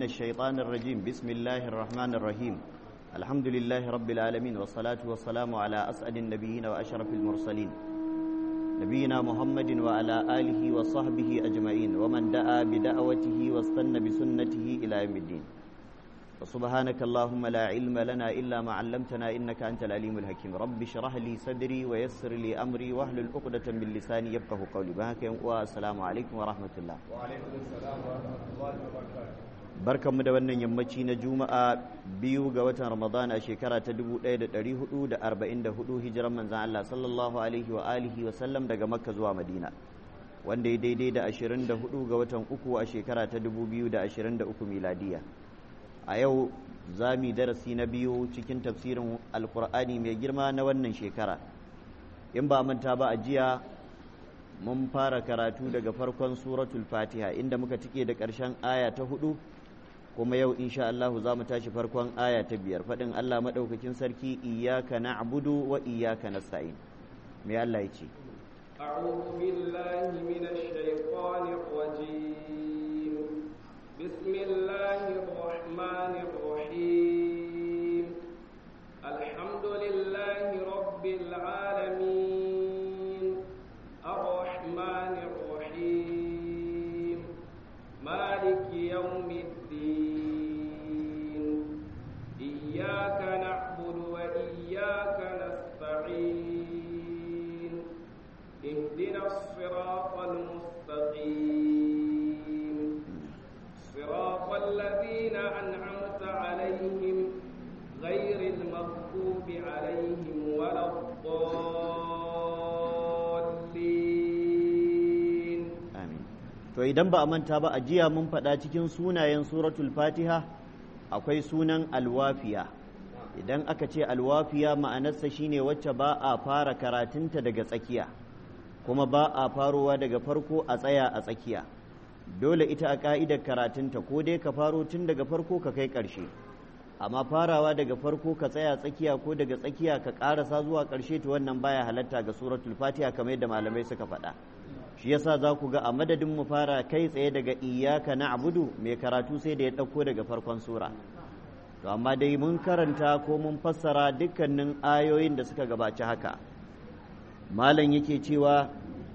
الشيطان الرجيم بسم الله الرحمن الرحيم الحمد لله رب العالمين والصلاة والسلام على أسعد النبيين وأشرف المرسلين نبينا محمد وعلى آله وصحبه أجمعين ومن دعا بدعوته واستنى بسنته إلى يوم الدين وسبحانك اللهم لا علم لنا إلا ما علمتنا إنك أنت العليم الحكيم رب اشرح لي صدري ويسر لي أمري واحلل عقدة من لساني يفقه قولي بهك والسلام عليكم ورحمة الله وعليكم السلام ورحمة الله وبركاته barkanmu da wannan yammaci na juma'a biyu ga watan ramadan a shekara ta 1444 hijiran manzan Allah sallallahu alaihi wa alihi wa sallam daga makka zuwa madina wanda ya daidai da 24 ga watan uku a shekara ta 2023 miladiya a yau za mu darasi na biyu cikin tafsirin alkur'ani mai girma na wannan shekara in ba manta ba a jiya mun fara karatu daga farkon suratul fatiha inda muka cike da ƙarshen aya ta hudu kuma yau insha Allah za mu tashi farkon aya ta biyar faɗin Allah maɗaukakin sarki iyaka na'budu wa iyaka nasta'in me Allah ya ce أعوذ بالله من الشيطان الرجيم بسم الله الرحمن الرحيم الحمد لله رب العالمين الرحمن الرحيم مالك يوم الدين إياك نعبد وإياك نستعين اهدنا الصراط المستقيم صراط الذين أنعمت عليهم غير المغضوب عليهم ولا الضالين amin to idan ba a manta ba a jiya mun faɗa cikin sunayen suratul fatiha akwai sunan alwafiya idan aka ce alwafiya ma'anarsa shine wacce ba a fara karatunta daga tsakiya kuma ba a farowa daga farko a tsaya a tsakiya dole ita a ka'idar karatunta ko dai ka faro tun daga farko ka kai ƙarshe amma farawa daga farko ka tsaya tsakiya ko daga tsakiya ka ƙarasa zuwa ƙarshe to wannan baya halatta ga suratul fatiha kamar yadda malamai suka faɗa shi yasa za ku ga a madadin mu fara kai tsaye daga iyaka na abudu mai karatu sai da ya ɗauko daga farkon sura to amma dai mun karanta ko mun fassara dukkanin ayoyin da suka gabaci haka malam yake cewa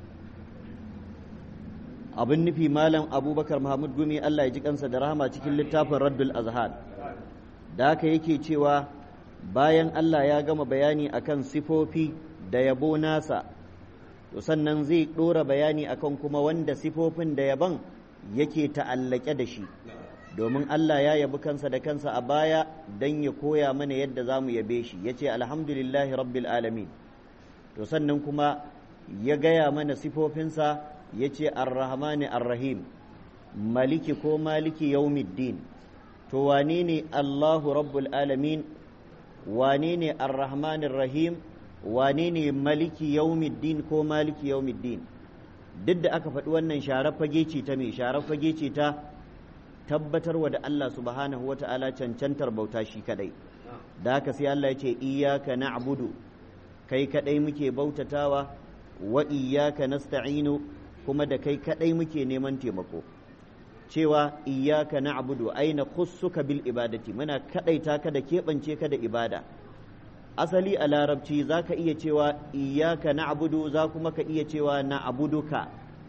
abin nufi malam abubakar muhammad gumi allah ya ji kansa da rahama cikin littafin raddul azhar da haka yake cewa bayan allah ya gama bayani akan sifofi da yabo nasa to sannan zai ɗora bayani akan kuma wanda sifofin da yaban yake ta'allake da shi domin Allah ya yabi kansa da kansa a baya don ya koya mana yadda za mu yabe shi ya ce alhamdulillahi rabbil alamin to sannan kuma ya gaya mana sifofinsa ya ce arrahmani arrahim maliki ko maliki yaumiddin to wane ne Allahu rabbul alamin wane ne arrahmanir rahim wane ne maliki yaumiddin ko maliki yaumiddin duk da aka faɗi wannan sharar fage ce ta mai sharar fage ce ta tabbatarwa da Allah subhanahu wa ta'ala cancantar bauta shi kadai da haka sai Allah ya ce iyaka na'budu kai kadai muke bautatawa wa iyaka nasta'inu kuma da kai kadai muke neman taimako cewa iyaka na'budu aina khussuka bil ibadati muna kadaita ka da keɓance ka da ibada asali a larabci za ka iya cewa iyaka na'budu za kuma ka iya cewa na'buduka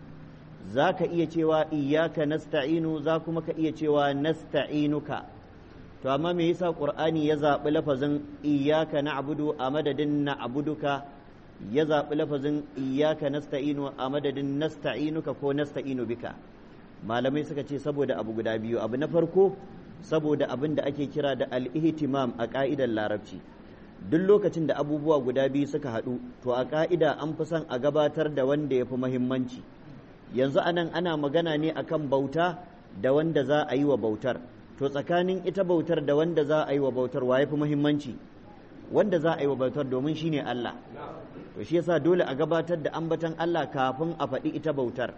za ka iya cewa iyaka nasta'inu za kuma ka iya cewa nasta'inuka to amma me yasa qur'ani ya zaɓi lafazin iyaka na'budu a madadin na'buduka ya zaɓi lafazin iyaka nasta'inu a madadin nasta'inuka ko nasta'inu bika malamai suka ce saboda abu guda biyu abu na farko saboda abin da ake kira da al-ihtimam a ka'idar larabci duk lokacin da abubuwa guda biyu suka haɗu to a ka'ida an fi son a gabatar da wanda ya fi muhimmanci yanzu anan ana magana ne akan bauta da wanda za a yi wa bautar to tsakanin ita bautar da wanda za a yi wa bautar wa ya fi muhimmanci wanda za a yi wa bautar domin shine Allah to shi yasa dole a gabatar da ambatan Allah kafin a faɗi ita bautar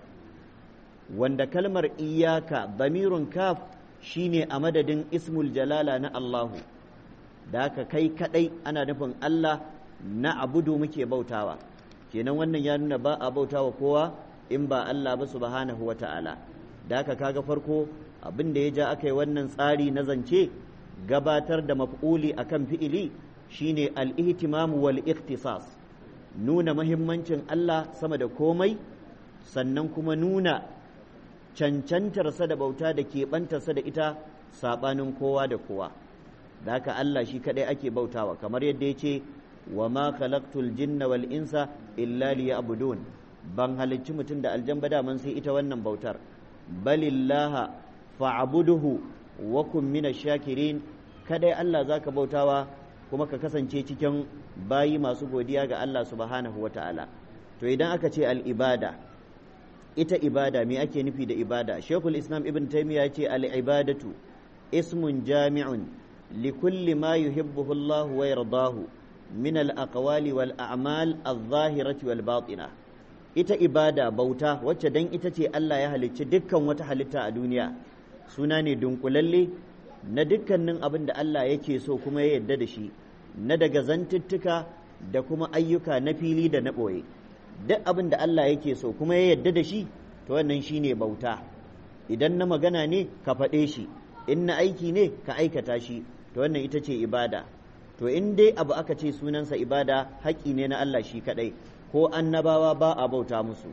wanda kalmar iyaka damirun kaf shine a madadin ismul jalala na Allahu da haka kai kadai ana nufin Allah na abudu muke bautawa kenan wannan ya nuna ba a bautawa kowa in ba Allah ba subhanahu wa ta'ala da haka kaga farko abin da ya ja aka yi wannan tsari na zance gabatar da maf'uli akan fi'ili shine al-ihtimam wal ikhtisas nuna mahimmancin Allah sama da komai sannan kuma nuna cancantarsa da bauta da keɓantarsa da ita saɓanin kowa da kowa da haka Allah shi kaɗai ake bautawa kamar yadda ya ce wa ma khalaqtul jinna wal insa illa liya'budun ban halicci mutum da aljan ba daman sai ita wannan bautar balillaha fa'buduhu wa kun minash shakirin kadai Allah zaka bautawa kuma ka kasance cikin bayi masu godiya ga Allah subhanahu wata'ala to idan aka ce al-ibada ita ibada me ake nufi da ibada shekul islam ibn taymiya ce al-ibadatu ismun jami'un likulli ma yuhibbuhu Allah wa yardahu min al-aqwali wal a'mal adh-dhahirati wal batina ita ibada bauta wacce dan ita ce Allah ya halicci dukkan wata halitta a duniya suna ne dunkulalle na dukkanin abin da Allah yake so kuma ya yarda da shi na daga zantuttuka da kuma ayyuka na fili da na ɓoye duk abin da Allah yake so kuma ya yarda da shi to wannan shi ne bauta idan na magana ne ka faɗe shi in na aiki ne ka aikata shi to wannan ita ce ibada to in dai abu aka ce sunansa ibada haƙƙi ne na Allah shi kaɗai ko annabawa ba a bauta musu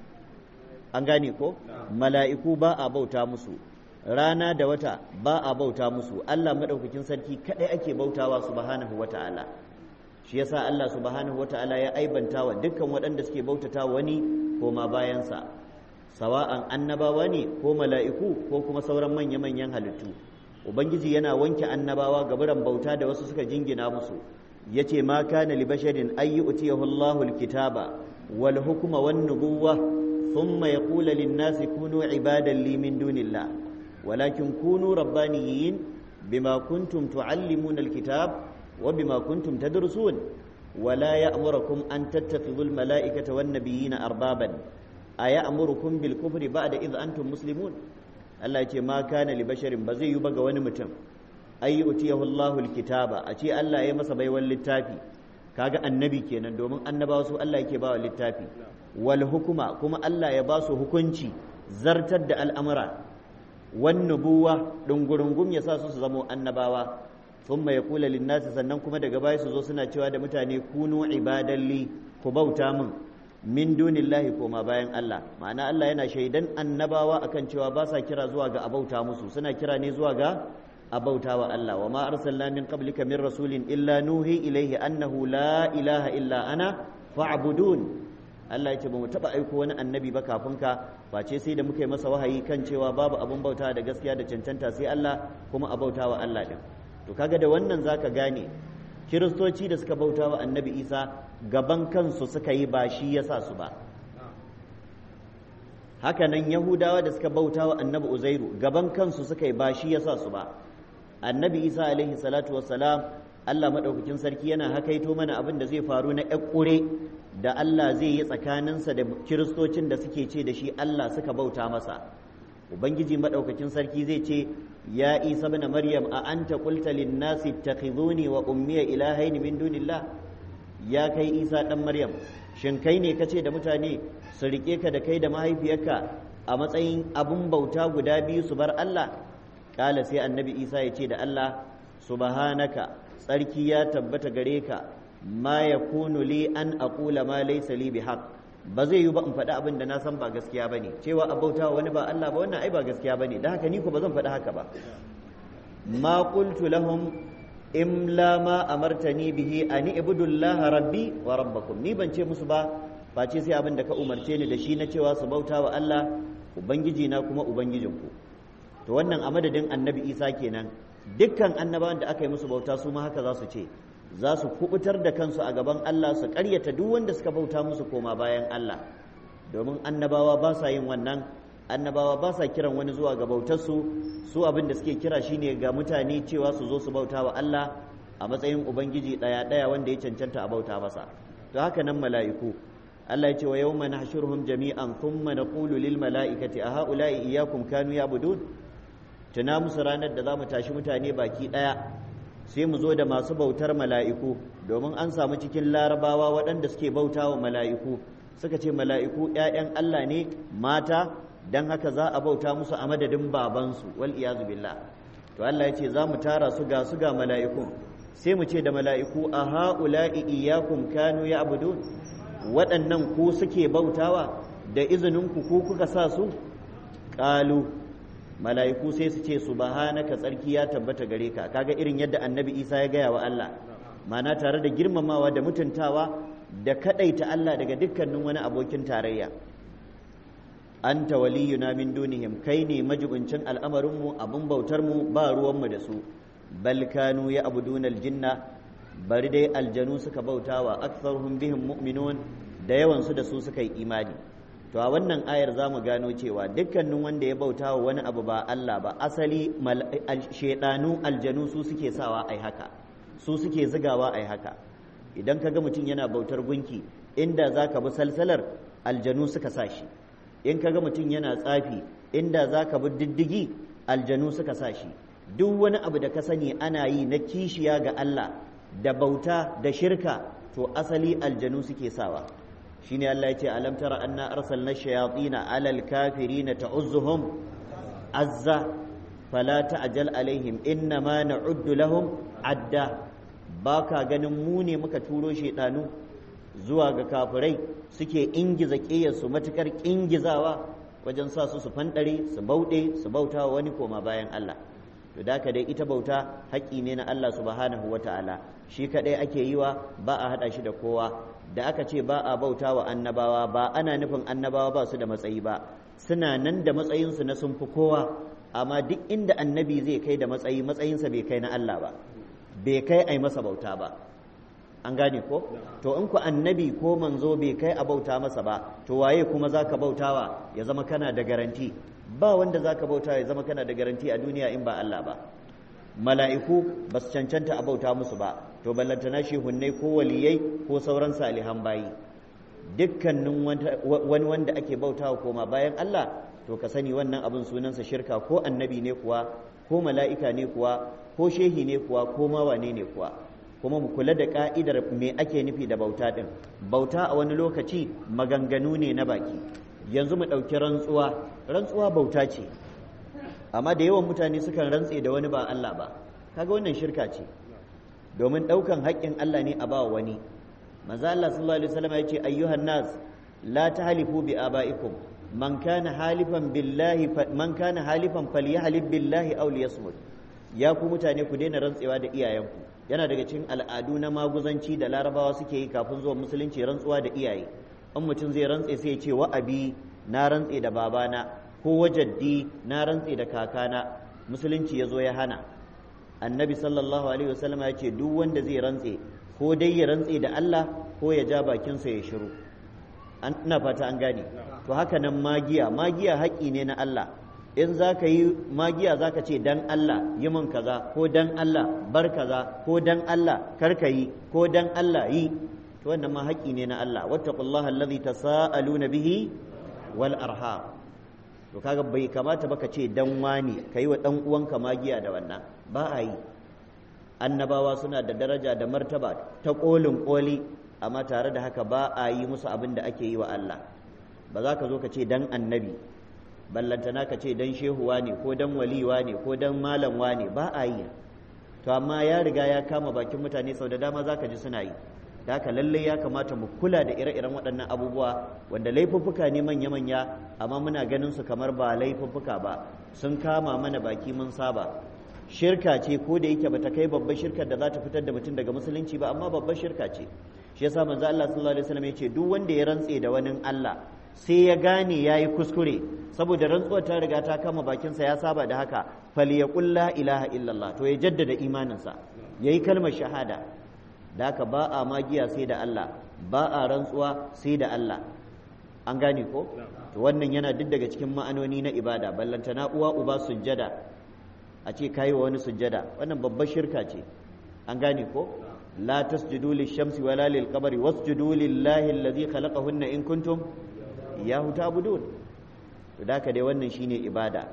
an gane ko mala'iku ba a bauta musu rana da wata ba a bauta musu Allah maɗaukakin sarki kaɗai ake bautawa subhanahu wa ta'ala shi yasa Allah subhanahu wa ta'ala ya aibanta wa dukkan waɗanda suke bautata wani koma bayansa sawa'an annabawa ne ko mala'iku ko kuma sauran manya-manyan halittu ubangiji yana wanke annabawa gaburan bauta da wasu suka jingina musu yace ma kana li basharin ay yu'tiyahu Allahu al-kitaba wal hukma wan nubuwwa thumma yaqulu lin-nasi kunu ibadan li min dunillah walakin kunu rabbaniyin bima kuntum tuallimuna al-kitab wa bima kuntum tadrusun ولا يأمركم أن تتخذوا الملائكة والنبيين أربابا أيأمركم بالكفر بعد إذ أنتم مسلمون Allah ce ma kana li basharin ba zai yi ba ga wani mutum ay utiyahu Allahu alkitaba a ce Allah ya masa baiwan littafi kaga annabi kenan domin annabawa su Allah yake bawa littafi wal hukuma kuma Allah ya ba su hukunci zartar da al'amura wan nubuwa dungurungum ya sa su su zamo annabawa thumma yaqulu lin nasi sannan kuma daga baya su zo suna cewa da mutane kunu ibadalli ku bauta min min dunillahi koma bayan Allah ma'ana Allah yana shaidan annabawa akan cewa ba sa kira zuwa ga abauta musu suna kira ne zuwa ga abauta wa Allah wa ma arsalna min qablika min rasulin illa nuhi ilaihi annahu la ilaha illa ana fa'budun Allah yace ba mu taba aiko wani annabi ba kafin ka face sai da muka yi masa wahayi kan cewa babu abun bauta da gaskiya da cancanta sai Allah kuma abauta wa Allah din to kaga da wannan zaka gane kiristoci da suka bauta wa annabi isa gaban kansu suka yi ba shi ya sa su ba hakanan yahudawa da suka bauta wa annabi uzairu gaban kansu suka yi ba shi ya sa su ba annabi isa alaihi salatu wassalam allah maɗaukakin sarki yana hakaito mana abin da zai faru na ƙure da allah zai yi tsakaninsa da kiristocin da suke ce da shi allah suka bauta masa ubangiji maɗaukakin sarki zai ce ya isa bin maryam a anta qulta lin nasi ittakhizuni wa ummiya ilahaini min dunillah ya kai isa dan maryam shin kai ne kace da mutane su rike ka da kai da mahaifiyarka a matsayin abun bauta guda biyu su bar Allah kala sai annabi isa ya ce da Allah subhanaka tsarki ya tabbata gare ka ma yakunu li an aqula ma laysa li bihaq ba zai yi ba in faɗi abin da na san ba gaskiya ba ne cewa a bauta wani ba Allah ba wannan ai ba gaskiya ba ne da haka ni ko ba zan faɗi haka ba ma qultu lahum imla ma amartani bihi an ibudullaha rabbi wa rabbakum ni ban ce musu ba face sai abin da ka umarce ni da shi na cewa su bauta wa Allah ubangiji na kuma ubangijinku to wannan a madadin annabi Isa kenan dukkan annabawan da aka yi musu bauta su ma haka za su ce za su kubutar da kansu a gaban Allah su ƙaryata duk wanda suka bauta musu koma bayan Allah domin annabawa ba sa yin wannan annabawa ba sa kiran wani zuwa ga bautarsu su abin da suke kira shine ga mutane cewa su zo su bauta wa Allah a matsayin ubangiji ɗaya ɗaya wanda ya cancanta a bauta masa to haka nan mala'iku Allah ya ce wa yawma nahshuruhum jami'an thumma naqulu lil mala'ikati a ha'ula'i iyyakum kanu ya'budun tuna musu ranar da za mu tashi mutane baki ɗaya sai mu zo da masu bautar mala'iku domin an samu cikin larabawa waɗanda suke bauta wa mala'iku suka ce mala'iku ‘ya'yan Allah ne mata dan haka za a bauta musu a madadin babansu wal iyazu billah to Allah ya ce za mu tara su ga su ga mala'ikun sai mu ce da mala'iku a ha'ula'i iyyakum kanu ya'budun waɗannan ku suke bautawa da izinin ku ku kuka sa su qalu mala'iku sai su ce subhanaka tsarki ya tabbata gare ka kaga irin yadda annabi Isa ya gaya wa Allah mana tare da girmamawa da mutuntawa da kadaita Allah daga dukkanin wani abokin tarayya anta waliyuna min dunihim kai ne majibincin al'amarinmu abin bautarmu ba ruwanmu da su bal kanu ya abuduna aljinna bari dai aljanu suka bautawa aktharuhum bihim mu'minun da yawan su da su suka yi imani to a wannan ayar zamu gano cewa dukkanin wanda ya bautawa wani abu ba Allah ba asali shedanu aljanu su suke sawa ai haka su suke zigawa ai haka idan kaga mutum yana bautar gunki inda zaka bi salsalar aljanu suka sa shi in kaga mutum yana tsafi inda za ka bi diddigi aljanu suka sa shi duk wani abu da ka sani ana yi na kishiya ga Allah da bauta da shirka to asali aljanu suke sawa shine Allah ya ce alam tara anna arsalna shayatin alal kafirin ta'uzzuhum azza fala ta'jal alaihim inna ma na'uddu lahum adda baka ganin mu ne muka turo shedanu zuwa ga kafirai suke ingiza ƙiyarsu matuƙar ingizawa wajen sa su su fanɗare su bauɗe su bauta wa wani koma bayan Allah to da dai ita bauta haƙƙi ne na Allah subhanahu wa ta'ala shi kaɗai ake yi wa ba a haɗa shi da kowa da aka ce ba a bauta wa annabawa ba ana nufin annabawa ba su da matsayi ba suna nan da matsayinsu na sun fi kowa amma duk inda annabi zai kai da matsayi matsayinsa bai kai na Allah ba bai kai a yi masa bauta ba an gane ko to in ku annabi ko manzo bai kai a bauta masa ba to waye kuma zaka bautawa ya zama kana da garanti ba wanda zaka bauta ya zama kana da garanti a duniya in ba Allah ba mala'iku ba su cancanta a bauta musu ba to ballantana shehunnai ko waliyai ko sauran salihan bayi dukkanin wani wanda ake bautawa koma bayan Allah to ka sani wannan abin sunansa shirka ko annabi ne kuwa ko mala'ika ne kuwa ko shehi ne kuwa ko ma wane ne kuwa kuma mu kula da ka'idar me ake nufi da bauta ɗin bauta a wani lokaci maganganu ne na baki yanzu mu ɗauki rantsuwa rantsuwa bauta ce amma da yawan mutane sukan rantse da wani ba Allah ba kaga wannan shirka ce domin ɗaukan haƙƙin Allah ne a ba wani manzo Allah sallallahu alaihi wasallam ya ce ayyuhan nas la tahlifu bi abaikum man kana halifan billahi man kana halifan falyahlib billahi aw liyasmut ya ku mutane ku daina rantsewa da iyayenku yana daga cikin al'adu na maguzanci da larabawa suke yi kafin zuwa musulunci rantsuwa da iyaye in mutum zai rantse sai ya ce wa abi na rantse da babana ko wajaddi na rantse da kakana musulunci ya zo ya hana annabi sallallahu alaihi wasallam ya ce duk wanda zai rantse ko dai ya rantse da Allah ko ya ja bakinsa ya shiru ina fata an gane to haka nan magiya magiya haƙƙi ne na Allah in za ka yi magiya za ka ce dan Allah yi min kaza ko dan Allah bar kaza ko dan Allah kar ka yi ko dan Allah yi to wannan ma haƙƙi ne na Allah wattaqullaha allazi tasaaluna bihi wal arham to kaga bai kamata ba ka ce dan wani kai wa dan uwanka magiya da wannan ba a yi annabawa suna da daraja da martaba ta kolin koli amma tare da haka ba a yi musu abin da ake yi wa Allah ba za ka zo ka ce dan annabi ballantana ka ce dan shehuwa ne ko dan waliwa ne ko dan malamwa ne ba a yi to amma ya riga ya kama bakin mutane sau da dama za ka ji suna yi da haka lallai ya kamata mu kula da ire-iren waɗannan abubuwa wanda laifuffuka ne manya-manya amma muna ganin su kamar ba laifuffuka ba sun kama mana baki mun saba shirka ce ko da yake bata kai babbar shirkar da za ta fitar da mutum daga musulunci ba amma babbar shirka ce shi yasa manzo Allah sallallahu alaihi wasallam ya ce duk wanda ya rantse da wani Allah sai ya gane yayi kuskure saboda rantsuwar ta riga ta kama bakinsa ya saba da haka falyaqul la ilaha illallah to ya jaddada imaninsa yayi kalmar shahada da haka ba a magiya sai da Allah ba a rantsuwa sai da Allah an gane ko to wannan yana duk daga cikin ma'anoni na ibada ballantana uwa uba sujjada a ce kayi wa wani sujjada wannan babbar shirka ce an gane ko la tasjudu lish-shamsi wala lil-qamari wasjudu lillahi allazi khalaqahunna in kuntum iyyahu ta'budun to da dai wannan shine ibada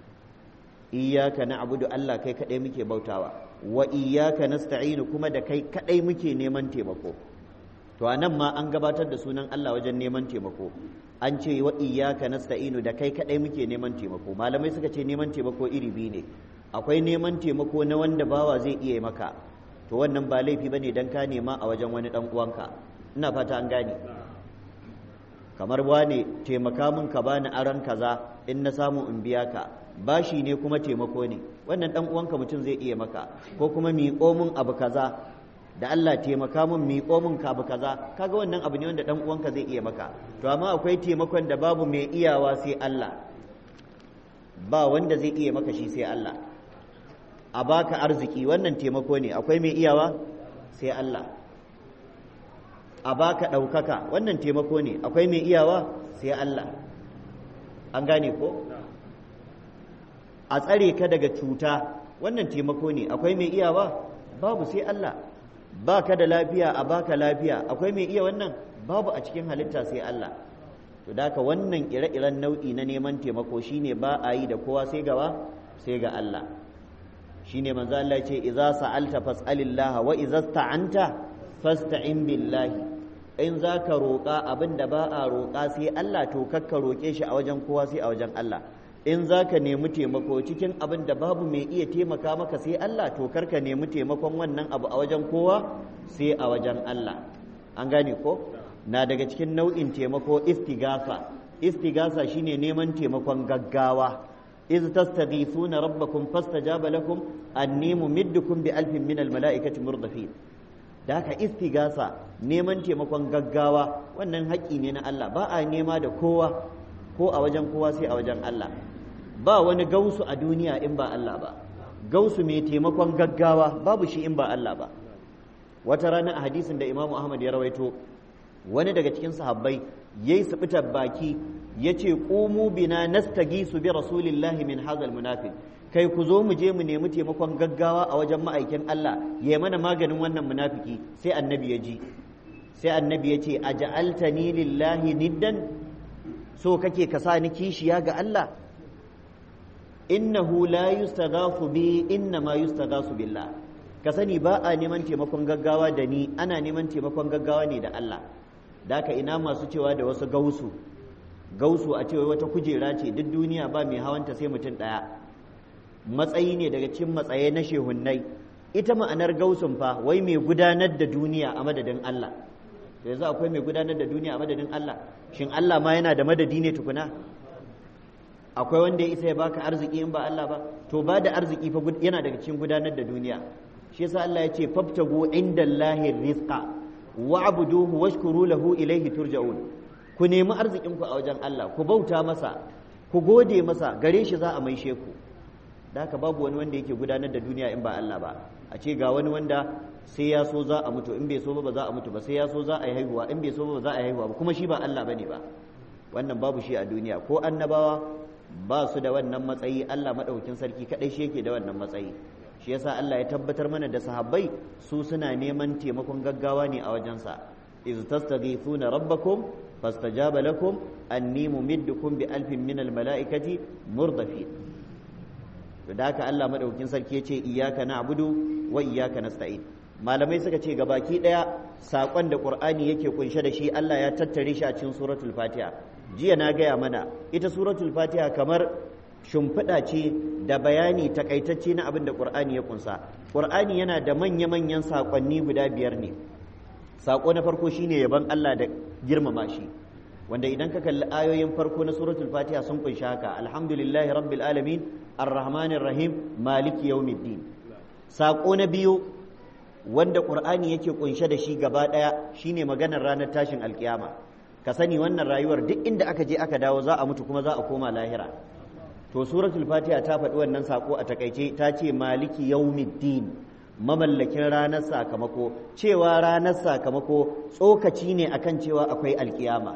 iyyaka na'budu Allah kai kadai muke bautawa wa iyyaka nasta'inu kuma da kai kadai muke neman taimako to a nan ma an gabatar da sunan Allah wajen neman taimako an ce wa iyyaka nasta'inu da kai kadai muke neman taimako malamai suka ce neman taimako iri biyu ne akwai neman taimako na wanda bawa zai iya maka to wannan ba laifi bane dan ka nema a wajen wani dan uwanka ina fata an gane kamar wane taimaka min ka bani aran kaza in na samu in biya ka bashi ne kuma taimako ne wannan dan uwanka mutum zai iya maka ko kuma miƙo min abu kaza da Allah taimaka min miƙo min ka abu kaza kaga wannan abu ne wanda dan uwanka zai iya maka to amma akwai taimakon da babu mai iyawa sai Allah ba wanda zai iya maka shi sai Allah a baka arziki wannan taimako ne akwai mai iyawa sai Allah a baka ɗaukaka wannan taimako ne akwai mai iyawa sai Allah an gane ko a tsare ka daga cuta wannan taimako ne akwai mai iyawa babu sai Allah ba ka da lafiya a baka lafiya akwai mai iya wannan babu a cikin halitta sai Allah to da wannan ire-iren nau'i na neman taimako shine ba a yi da kowa sai gawa sai ga Allah shine manzo Allah ya ce idza sa'alta fas'alillah wa idza sta'anta fasta'in billahi in za ka roƙa abin da ba a roƙa sai Allah to kakka roƙe shi a wajen kowa sai a wajen Allah in za ka nemi taimako cikin abin da babu mai iya taimaka maka sai Allah to karka nemi taimakon wannan abu a wajen kowa sai a wajen Allah an gane ko na daga cikin nau'in taimako istigasa istigasa shine neman taimakon gaggawa iz tastaghithuna rabbakum fastajaba lakum anni mumiddukum bi alfin min almalaikati murdafin da haka istigasa neman taimakon gaggawa wannan haƙƙi ne na Allah ba a nema da kowa ko a wajen kowa sai a wajen Allah ba wani gausu a duniya in ba Allah ba gausu mai taimakon gaggawa babu shi in ba Allah ba wata rana a hadisin da Imam Ahmad ya rawaito wani daga cikin sahabbai yayi subitar baki yace qumu bina nastagisu bi rasulillahi min hadha almunafiq kai ku zo mu je mu nemi taimakon gaggawa a wajen ma'aikin Allah ya mana maganin wannan munafiki sai annabi ya ji sai annabi ya ce aja'altani lillahi niddan so kake ka sa ni kishiya ga Allah innahu la yustaghafu bi inna ma yustaghafu billah ka sani ba a neman taimakon gaggawa da ni ana neman taimakon gaggawa ne da Allah daka ina masu cewa da wasu gausu gausu a cewa wata kujera ce duk duniya ba mai hawanta sai mutum ɗaya matsayi ne daga cikin matsaye na shehunnai ita ma'anar gausun fa wai mai gudanar da duniya a madadin Allah to yanzu akwai mai gudanar da duniya a madadin Allah shin Allah ma yana da madadi ne tukuna akwai wanda ya isa ya baka arziki in ba Allah ba to ba da arziki fa yana daga cikin gudanar da duniya shi yasa Allah ya ce fabtagu indallahi rizqa wa'buduhu washkuru lahu ilayhi turja'un ku nemi arzikin ku a wajen Allah ku bauta masa ku gode masa gare shi za a maishe ku da haka babu wani wanda yake gudanar da duniya in ba Allah ba a ce ga wani wanda sai ya so za a mutu in bai so ba za a mutu ba sai ya so za a yi haihuwa in bai so ba za a yi haihuwa ba kuma shi ba Allah bane ba wannan babu shi a duniya ko annabawa ba su da wannan matsayi Allah madaukakin sarki kadai shi yake da wannan matsayi shi yasa Allah ya tabbatar mana da sahabbai su suna neman taimakon gaggawa ne a wajensa iz tastaghithuna rabbakum fastajaba lakum anni mumiddukum bi alfin min al malaikati murdafin to da haka Allah madaukakin sarki ya ce iyyaka na'budu wa iyyaka nasta'in malamai suka ce gabaki daya sakon da qur'ani yake kunshe da shi Allah ya tattare shi a cikin suratul fatiha jiya na gaya mana ita suratul fatiha kamar shimfiɗa ce da bayani takaitacce na abin da qur'ani ya kunsa qur'ani yana da manya-manyan sakonni guda biyar ne sako na farko shine yaban Allah da girmama shi wanda idan ka kalli ayoyin farko na suratul fatiha sun kunshi haka alhamdulillahi rabbil alamin arrahmanir rahim maliki yawmiddin sako na biyu wanda qur'ani yake kunshe da shi gaba daya shine maganar ranar tashin alkiyama ka sani wannan rayuwar duk inda aka je aka dawo za a mutu kuma za a koma lahira to suratul fatiha ta faɗi wannan sako a takaice ta ce maliki yawmiddin mamallakin ranar sakamako cewa ranar sakamako tsokaci ne akan cewa akwai alkiyama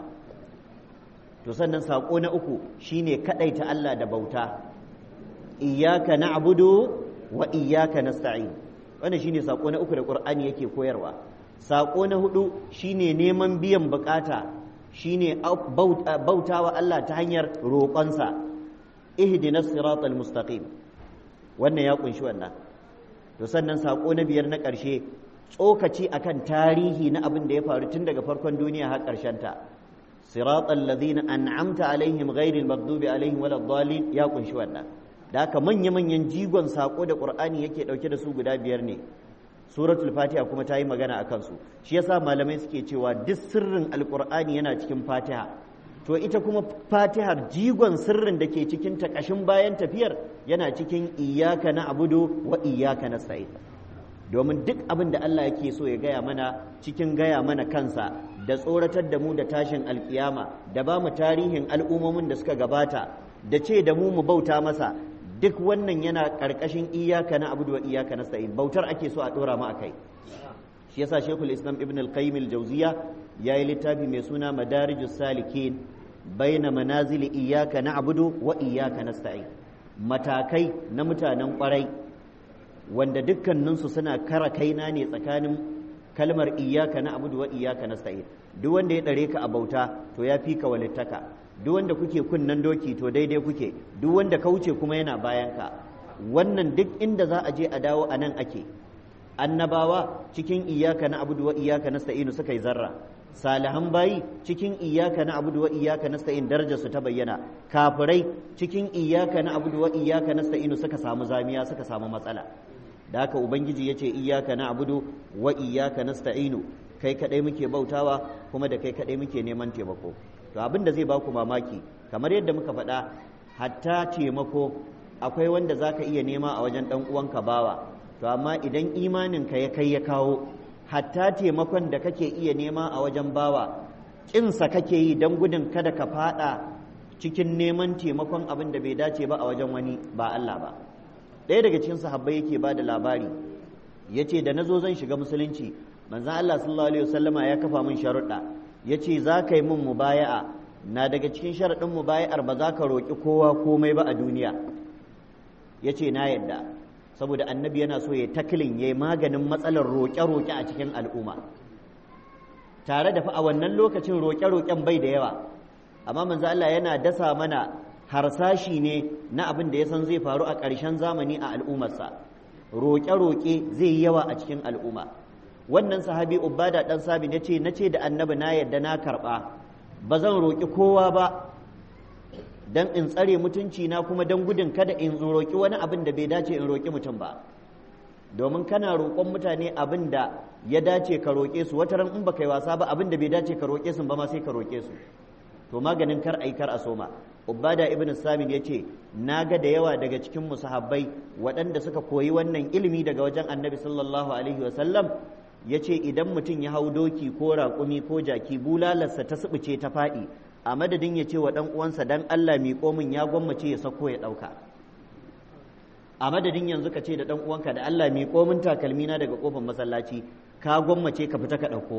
to sannan saƙo na uku shine kaɗaita Allah da bauta iyyaka na'budu wa iyyaka nasta'in wannan shine saƙo na uku da Qur'ani yake koyarwa saƙo na hudu shine neman biyan bukata shine bautawa Allah ta hanyar roƙonsa ihdinas siratal mustaqim wannan ya kunshi wannan to sannan saƙo na biyar na ƙarshe tsokaci akan tarihi na abin da ya faru tun daga farkon duniya har ƙarshen ta siratal ladina an'amta alaihim ghairil maghdubi alaihim waladdallin ya kunshi wannan da haka manya manyan jigon sako da qur'ani yake dauke da su guda biyar ne suratul fatiha kuma ta yi magana akan su shi yasa malamai suke cewa duk sirrin alqur'ani yana cikin fatiha to ita kuma fatihar jigon sirrin da ke cikin ta kashin bayan tafiyar yana cikin iyyaka na'budu wa iyyaka nasta'in domin duk abin da Allah yake so ya gaya mana cikin gaya mana kansa da tsoratar da mu da tashin alkiyama da ba mu tarihin al'ummomin da suka gabata da ce da mu mu bauta masa duk wannan yana ƙarƙashin iyaka na abudu wa iyaka na sa'in bautar ake so a ɗora mu a kai shi yasa shekul islam ibn al-qayyim al-jawziya ya yi littafi mai suna madarijus salikin baina manazili iyaka na abudu wa iyaka na sa'in matakai na mutanen ƙwarai wanda dukkaninsu suna kara kaina ne tsakanin kalmar iyaka na abudu wa iyaka na sa'in duk wanda ya ɗare ka a bauta to ya fi ka walittaka duk wanda kuke kunnan doki to daidai kuke duk wanda ka wuce kuma yana bayan ka wannan duk inda za a je a dawo a nan ake annabawa cikin iyaka na abudu wa iyaka na sa'inu suka yi zarra salihan bayi cikin iyaka na abudu wa iyaka na sa'in darajar su ta bayyana kafirai cikin iyaka na abudu wa iyaka na sa'inu suka samu zamiya suka samu matsala da haka ubangiji ya ce iyaka na abudu wa iyaka na sta'inu kai kadai muke bautawa kuma da kai kadai muke neman taimako to abin da zai baku mamaki kamar yadda muka faɗa hatta taimako akwai wanda zaka iya nema a wajen ɗan uwanka bawa to amma idan imaninka ya kai ya kawo hatta taimakon da kake iya nema a wajen bawa ƙinsa kake yi don gudun kada ka faɗa cikin neman taimakon abin da bai dace ba a wajen wani ba Allah ba ɗaya daga cikin sahabbai yake ba da labari ya ce da na zo zan shiga musulunci manzan Allah sallallahu alaihi wasallama ya kafa min sharuɗa ya ce za ka yi min mubaya'a na daga cikin sharaɗin mubaya'ar ba za ka roƙi kowa komai ba a duniya ya ce na yadda saboda annabi yana so ya taklin ya yi maganin matsalar roƙe-roƙe a cikin al'umma tare da fa a wannan lokacin roƙe-roƙen bai da yawa amma manzo Allah yana dasa mana harsashi ne na abin da ya san zai faru a ƙarshen zamani a al'ummarsa roƙe-roƙe zai yi yawa a cikin al'umma wannan sahabi ubada dan sabi ya ce na ce da annabi na yadda na karɓa ba zan roƙi kowa ba dan in tsare mutunci na kuma dan gudun kada in roƙi wani abin da bai dace in roƙi mutum ba domin kana roƙon mutane abin da ya dace ka roƙe su wata ran in baka yi wasa ba abin da bai dace ka roƙe su ba ma sai ka roƙe su to maganin kar ai kar a soma ubada ibn samin ya ce na ga da yawa daga cikin musahabbai waɗanda suka koyi wannan ilimi daga wajen annabi sallallahu alaihi wasallam ya ce idan mutum ya hau doki ko raƙumi ko jaki bulalarsa ta subuce ta faɗi a madadin ya ce wa ɗan uwansa dan Allah miƙo min ya gwammace ya sako ya ɗauka a madadin yanzu ka ce da ɗan uwanka da Allah miƙo min takalmina daga ƙofar masallaci ka gwammace ka fita ka ɗauko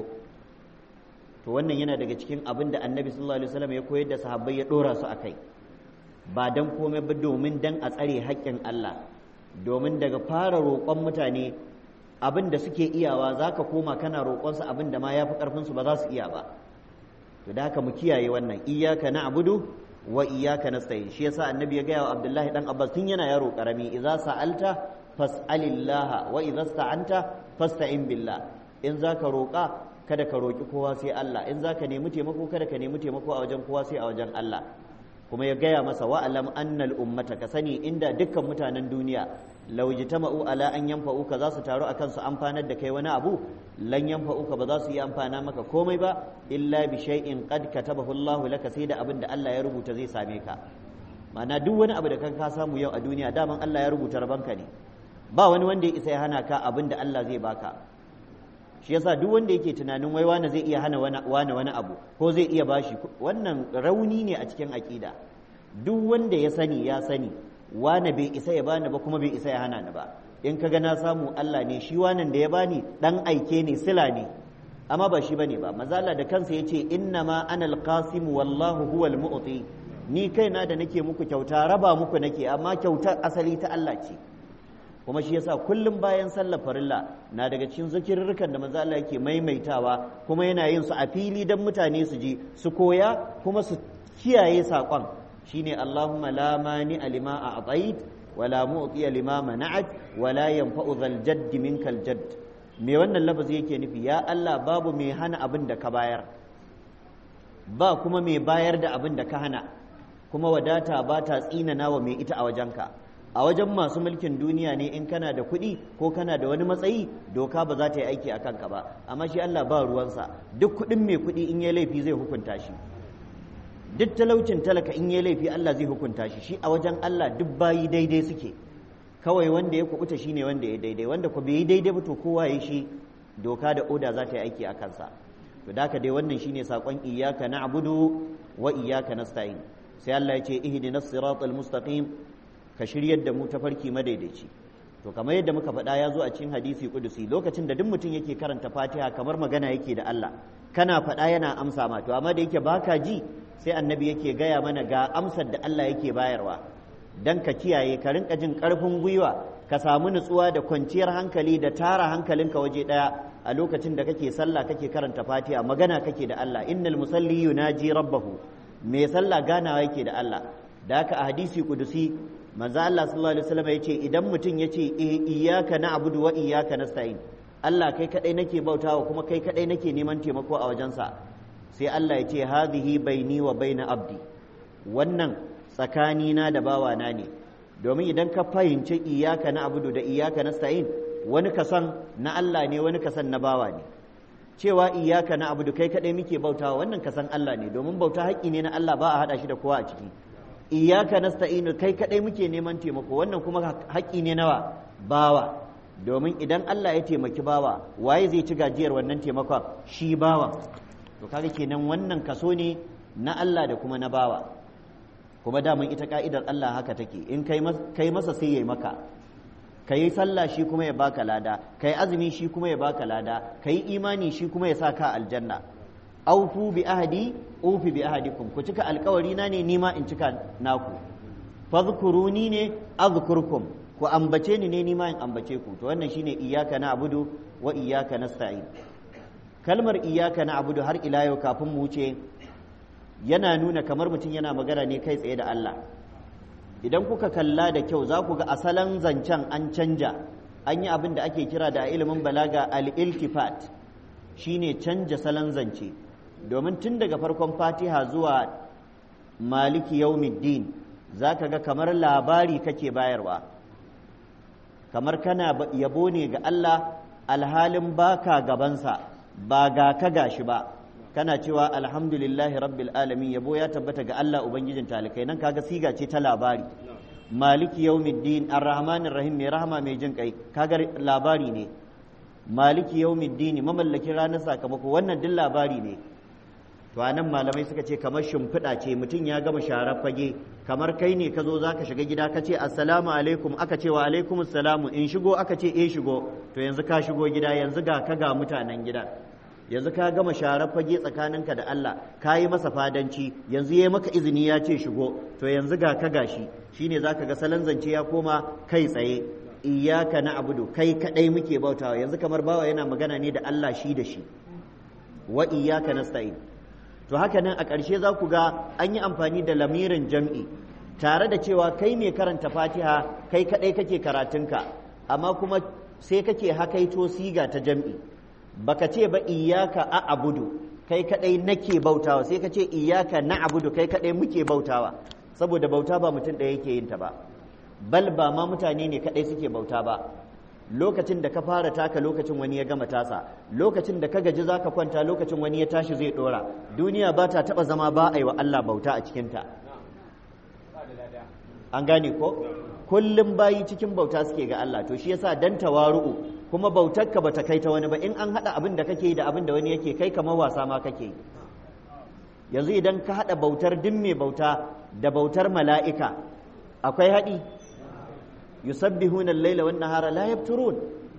to wannan yana daga cikin abin da annabi sallallahu alaihi wasallam ya koyar da sahabbai ya ɗora su akai ba dan komai ba domin dan a tsare haƙƙin Allah domin daga fara roƙon mutane abin da suke iyawa za ka koma kana roƙonsu abin da ma ya fi ƙarfinsu ba za su iya ba to da haka mu kiyaye wannan iyaka na abudu wa iyaka nasta'in shi yasa annabi ya gaya wa abdullahi dan abbas tun yana yaro karami idza sa'alta fas'alillah wa idza sta'anta fasta'in billah in zaka roƙa kada ka roƙi kowa sai Allah in zaka nemi taimako kada ka nemi taimako a wajen kowa sai a wajen Allah kuma ya gaya masa wa'alam annal ummata ka sani inda dukkan mutanen duniya lau jitama'u ala an yanfa'uka za su taru akan su amfanar da kai wani abu lan yanfa'uka ba za su yi amfana maka komai ba illa bi shay'in qad katabahu Allah laka sai da abin da Allah ya rubuta zai same ka ma'ana duk wani abu da kan ka samu yau a duniya daman Allah ya rubuta rabanka ne ba wani wanda ya isa ya hana ka abin da Allah zai baka shi yasa duk wanda yake tunanin wai wani zai iya hana wani wani abu ko zai iya bashi wannan rauni ne a cikin aƙida duk wanda ya sani ya sani wane bai isa ya bani ba kuma bai isa ya hana ni ba in kaga na samu Allah ne shi wanan da ya bani dan aike ne sila ne amma ba shi bane ba mazala da kansa yace inna ma anal qasim wallahu huwal mu'ti ni kaina da nake muku kyauta raba muku nake amma kyautar asali ta Allah ce kuma shi yasa kullum bayan sallar farilla na daga cikin zikirrukan da manzo Allah yake maimaitawa kuma yana yin su a fili dan mutane su ji su koya kuma su kiyaye saƙon shine Allahumma la mani alima a'tait wa la mu'ti lima mana'at wa la yanfa'u dhal jadd minkal jadd me wannan lafazi yake nufi ya Allah babu mai hana abin da ka bayar ba kuma mai bayar da abin da ka hana kuma wadata ba ta tsinana wa mai ita a wajenka a wajen masu mulkin duniya ne in kana da kuɗi ko kana da wani matsayi doka ba za ta yi aiki a kanka ba amma shi Allah ba ruwansa duk kuɗin mai kuɗi in ya laifi zai hukunta shi duk talaucin talaka in ya laifi Allah zai hukunta shi shi a wajen Allah duk bayi daidai suke kawai wanda ya kubuta shine wanda ya daidai wanda ku bai yi daidai ba to kowa ya shi doka da oda za ta yi aiki a kansa to da dai wannan shine sakon iyyaka na'budu wa iyyaka nasta'in sai Allah ya ce ihdinas siratal mustaqim ka shiryar da mu tafarki madaidaici to kamar yadda muka faɗa ya zo a cikin hadisi kudusi lokacin da duk mutum yake karanta fatiha kamar magana yake da Allah kana faɗa yana amsa ma to amma da yake baka ji sai annabi yake gaya mana ga amsar da Allah yake bayarwa dan ka kiyaye ka rinka jin ƙarfin gwiwa ka samu nutsuwa da kwanciyar hankali da tara hankalinka waje ɗaya a lokacin da kake sallah kake karanta fatiha magana kake da Allah innal musalli yunaji rabbahu me sallah ganawa yake da Allah da haka a hadisi kudusi manzo Allah sallallahu alaihi wasallam yace idan mutum yace iyyaka na'budu wa iyyaka nasta'in Allah kai kadai nake bautawa kuma kai kadai nake neman taimako a wajensa sai Allah yace hadhihi baini wa baina abdi wannan tsakanina da bawana ne domin idan ka fahimci iyyaka na'budu da iyyaka nasta'in wani kasan na Allah ne wani kasan na bawa ne cewa iyyaka na'budu kai kadai muke bautawa wannan kasan Allah ne domin bauta haƙƙi ne na Allah ba a hada shi da kowa a ciki iyaka nasta'inu kai kadai muke neman taimako wannan kuma haƙƙi ne nawa bawa domin idan Allah ya taimaki bawa waye zai ci gajiyar wannan taimakon shi bawa to kaga kenan wannan kaso ne na Allah da kuma na bawa kuma daman ita ka'idar Allah haka take in kai masa sai yayi maka kai sallah shi kuma ya baka lada kai azumi shi kuma ya baka lada kai imani shi kuma ya sa ka aljanna aufu bi ahadi ufi bi ahadikum ku cika alkawari na ne nima in cika naku fadhkuruni ne azkurkum ku ambace ni ne nima in ambace ku to wannan shine iyyaka na'budu wa iyyaka nasta'in kalmar iyyaka na'budu har ila yau kafin mu wuce yana nuna kamar mutum yana magana ne kai tsaye da Allah idan kuka kalla da kyau za ku ga asalan zancen an canja an yi abin da ake kira da ilimin balaga al-iltifat shine canja salon zance domin tun daga farkon fatiha zuwa maliki yaumiddin za ka ga kamar labari kake bayarwa kamar kana yabo ne ga Allah alhalin baka gabansa ba ga ka gashi ba kana cewa alhamdulillahi rabbil alamin yabo ya tabbata ga Allah ubangijin talikai nan kaga siga ce ta labari maliki yaumiddin arrahmanir rahim mai rahama mai jin kai kaga labari ne maliki yaumiddin mamallakin ranar sakamako wannan duk labari ne to anan malamai suka ce kamar shimfiɗa ce mutum ya gama sharar fage kamar kai ne ka zo za ka shiga gida ka ce assalamu alaikum aka ce wa alaikum assalamu in shigo aka ce eh shigo to yanzu ka shigo gida yanzu ga ka ga mutanen gida yanzu ka gama sharar fage tsakaninka da Allah ka yi masa fadanci yanzu ya maka izini ya ce shigo to yanzu ga ka gashi shine zaka ga salon zance ya koma kai tsaye iyyaka na'budu kai kadai muke bautawa yanzu kamar bawa yana magana ne da Allah shi da shi wa iyyaka nasta'in to haka nan a ƙarshe za ku ga an yi amfani da lamirin jam'i tare da cewa kai mai karanta fatiha kai kaɗai kake karatunka amma kuma sai kake hakaito siga ta jam'i baka ce ba iyaka a abudu kai kaɗai nake bautawa sai ka ce iyaka na abudu kai kaɗai muke bautawa saboda bauta ba mutum ɗaya yake yin ta ba bal ba ma mutane ne kaɗai suke bauta ba lokacin da ka fara taka lokacin wani ya gama tasa lokacin da ka gaji za ka kwanta lokacin wani ya tashi zai dora duniya ba ta taba zama ba a yi wa Allah bauta a cikinta an gane ko kullum bayi cikin bauta suke ga Allah to shi yasa dan tawaru'u kuma bautar ka bata kai ta wani ba in an hada abin da kake da abin da wani yake kai kamar wasa ma kake yanzu idan ka hada bautar din mai bauta da bautar mala'ika akwai haɗi يسبحون الليل والنهار لا يبترون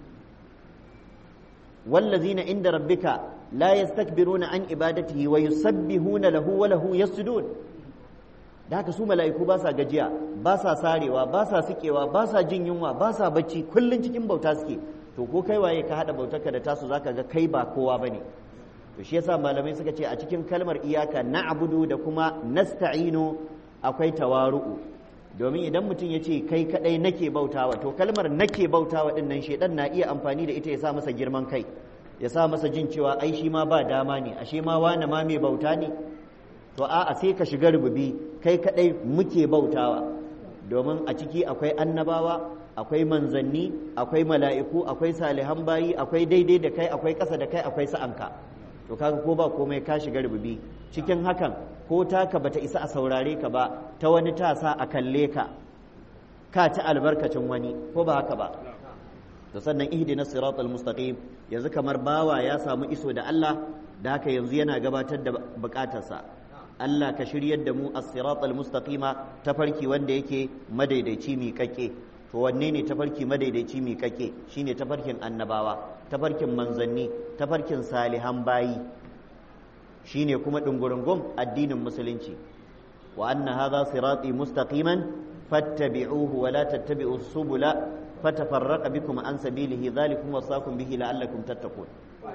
والذين عند ربك لا يستكبرون عن عبادته ويسبحون له وله يسجدون da haka su mala'iku ba sa gajiya ba sa sarewa ba sa sikewa ba sa jin yunwa ba sa bacci kullum cikin bauta suke to ko kai waye ka hada bautarka da tasu zaka ga kai ba kowa bane to shi yasa malamai suka ce a cikin kalmar iyaka na'budu da kuma nasta'inu akwai tawaru'u domin idan mutum ya ce kai kadai nake bautawa to kalmar nake bautawa din nan shedan na iya amfani da ita ya sa masa girman kai ya sa masa jin cewa ai shi ma ba dama ne ashe ma wani ma mai bauta ne to a'a sai ka shiga rububi kai kadai muke bautawa domin a ciki akwai annabawa akwai manzanni akwai mala'iku akwai salihan bayi akwai daidai da kai akwai ƙasa da kai akwai sa'anka to kaga ko ba komai ka shiga rububi cikin hakan ko taka bata isa a saurare ka ba ta wani tasa a kalle ka ka ci albarkacin wani ko ba haka ba to sannan ihdina siratal mustaqim yanzu kamar bawa ya samu iso da Allah da haka yanzu yana gabatar da bukatarsa Allah ka shiryar da mu as-siratal mustaqima tafarki wanda yake madaidaici miƙaƙe to wanne ne tafarki madaidaici miƙaƙe shine tafarkin annabawa tafarkin manzanni tafarkin salihan bayi shine kuma dungurungun addinin musulunci wa anna hadha sirati mustaqiman fattabi'uhu wa la tattabi'u subula fatafarraqa bikum an sabilihi dhalikum wasaqum bihi la'allakum tattaqun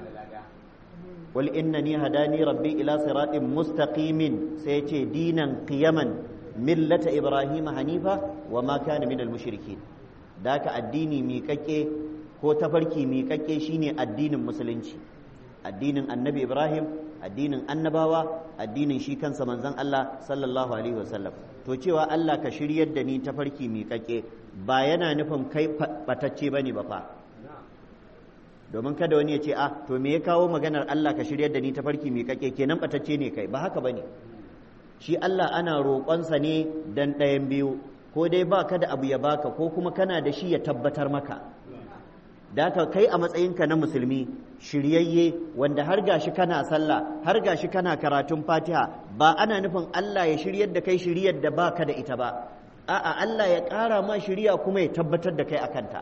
قل إنني هداني ربي إلى صراط مستقيم سيتي دينا قيما ملة إبراهيم حنيفا وما كان من المشركين ذاك الديني ميكاكي هو تفركي ميكاكي شيني الدين المسلنشي الدين النبي إبراهيم addinin annabawa addinin shi kansa manzon Allah sallallahu alaihi wasallam to cewa Allah ka shiryar da ni tafarki miƙaƙe ba yana nufin kai batacce bane ba fa domin kada wani ya ce a to me ya kawo maganar Allah ka shiryar da ni tafarki miƙaƙe kenan batacce ne kai ba haka bane shi Allah ana roƙonsa ne dan ɗayan biyu ko dai ba ka da abu ya baka ko kuma kana da shi ya tabbatar maka da ka kai a matsayinka na musulmi shiryayye wanda har gashi kana sallah har gashi kana karatun fatiha ba ana nufin Allah ya shiryar da kai shiryar da ba ka da ita ba a'a Allah ya ƙara ma shirya kuma ya tabbatar da kai a kanta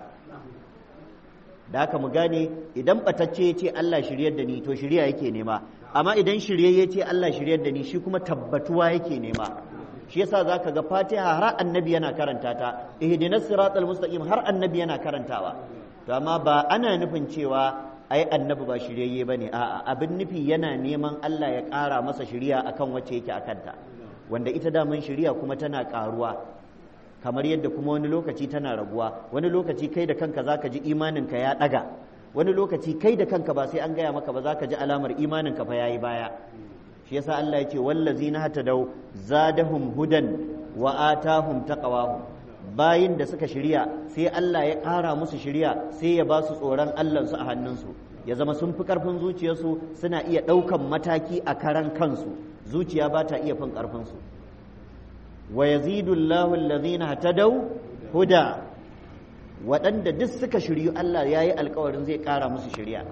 da haka mu gane idan batacce ya ce Allah shiryar da ni to shirya yake nema amma idan shiryayye ce Allah shiryar da ni shi kuma tabbatuwa yake nema shi yasa zaka ga fatiha har annabi yana karanta ta ihdinas siratal mustaqim har annabi yana karantawa to amma ba ana nufin cewa ai annabi ba shiryayye bane a'a abin nufi yana neman Allah ya ƙara masa shiriya akan wacce yake akanta wanda ita daman shiriya kuma tana ƙaruwa kamar yadda kuma wani lokaci tana raguwa wani lokaci kai da kanka zaka ji imaninka ya ɗaga wani lokaci kai da kanka ba sai an gaya maka ba zaka ji alamar imaninka fa yayi baya shi yasa Allah ya ce wallazina hatadau zadahum hudan wa atahum taqwahum bayin da suka shirya sai Allah ya ƙara musu shirya sai ya ba su tsoron Allahnsu a hannunsu ya zama sun fi ƙarfin zuciyarsu suna iya ɗaukan mataki a karan kansu zuciya ba ta iya fin ƙarfinsu wa yazidu Allahu allazina hatadaw huda waɗanda duk suka shiryu Allah ya yi alkawarin zai ƙara musu shirya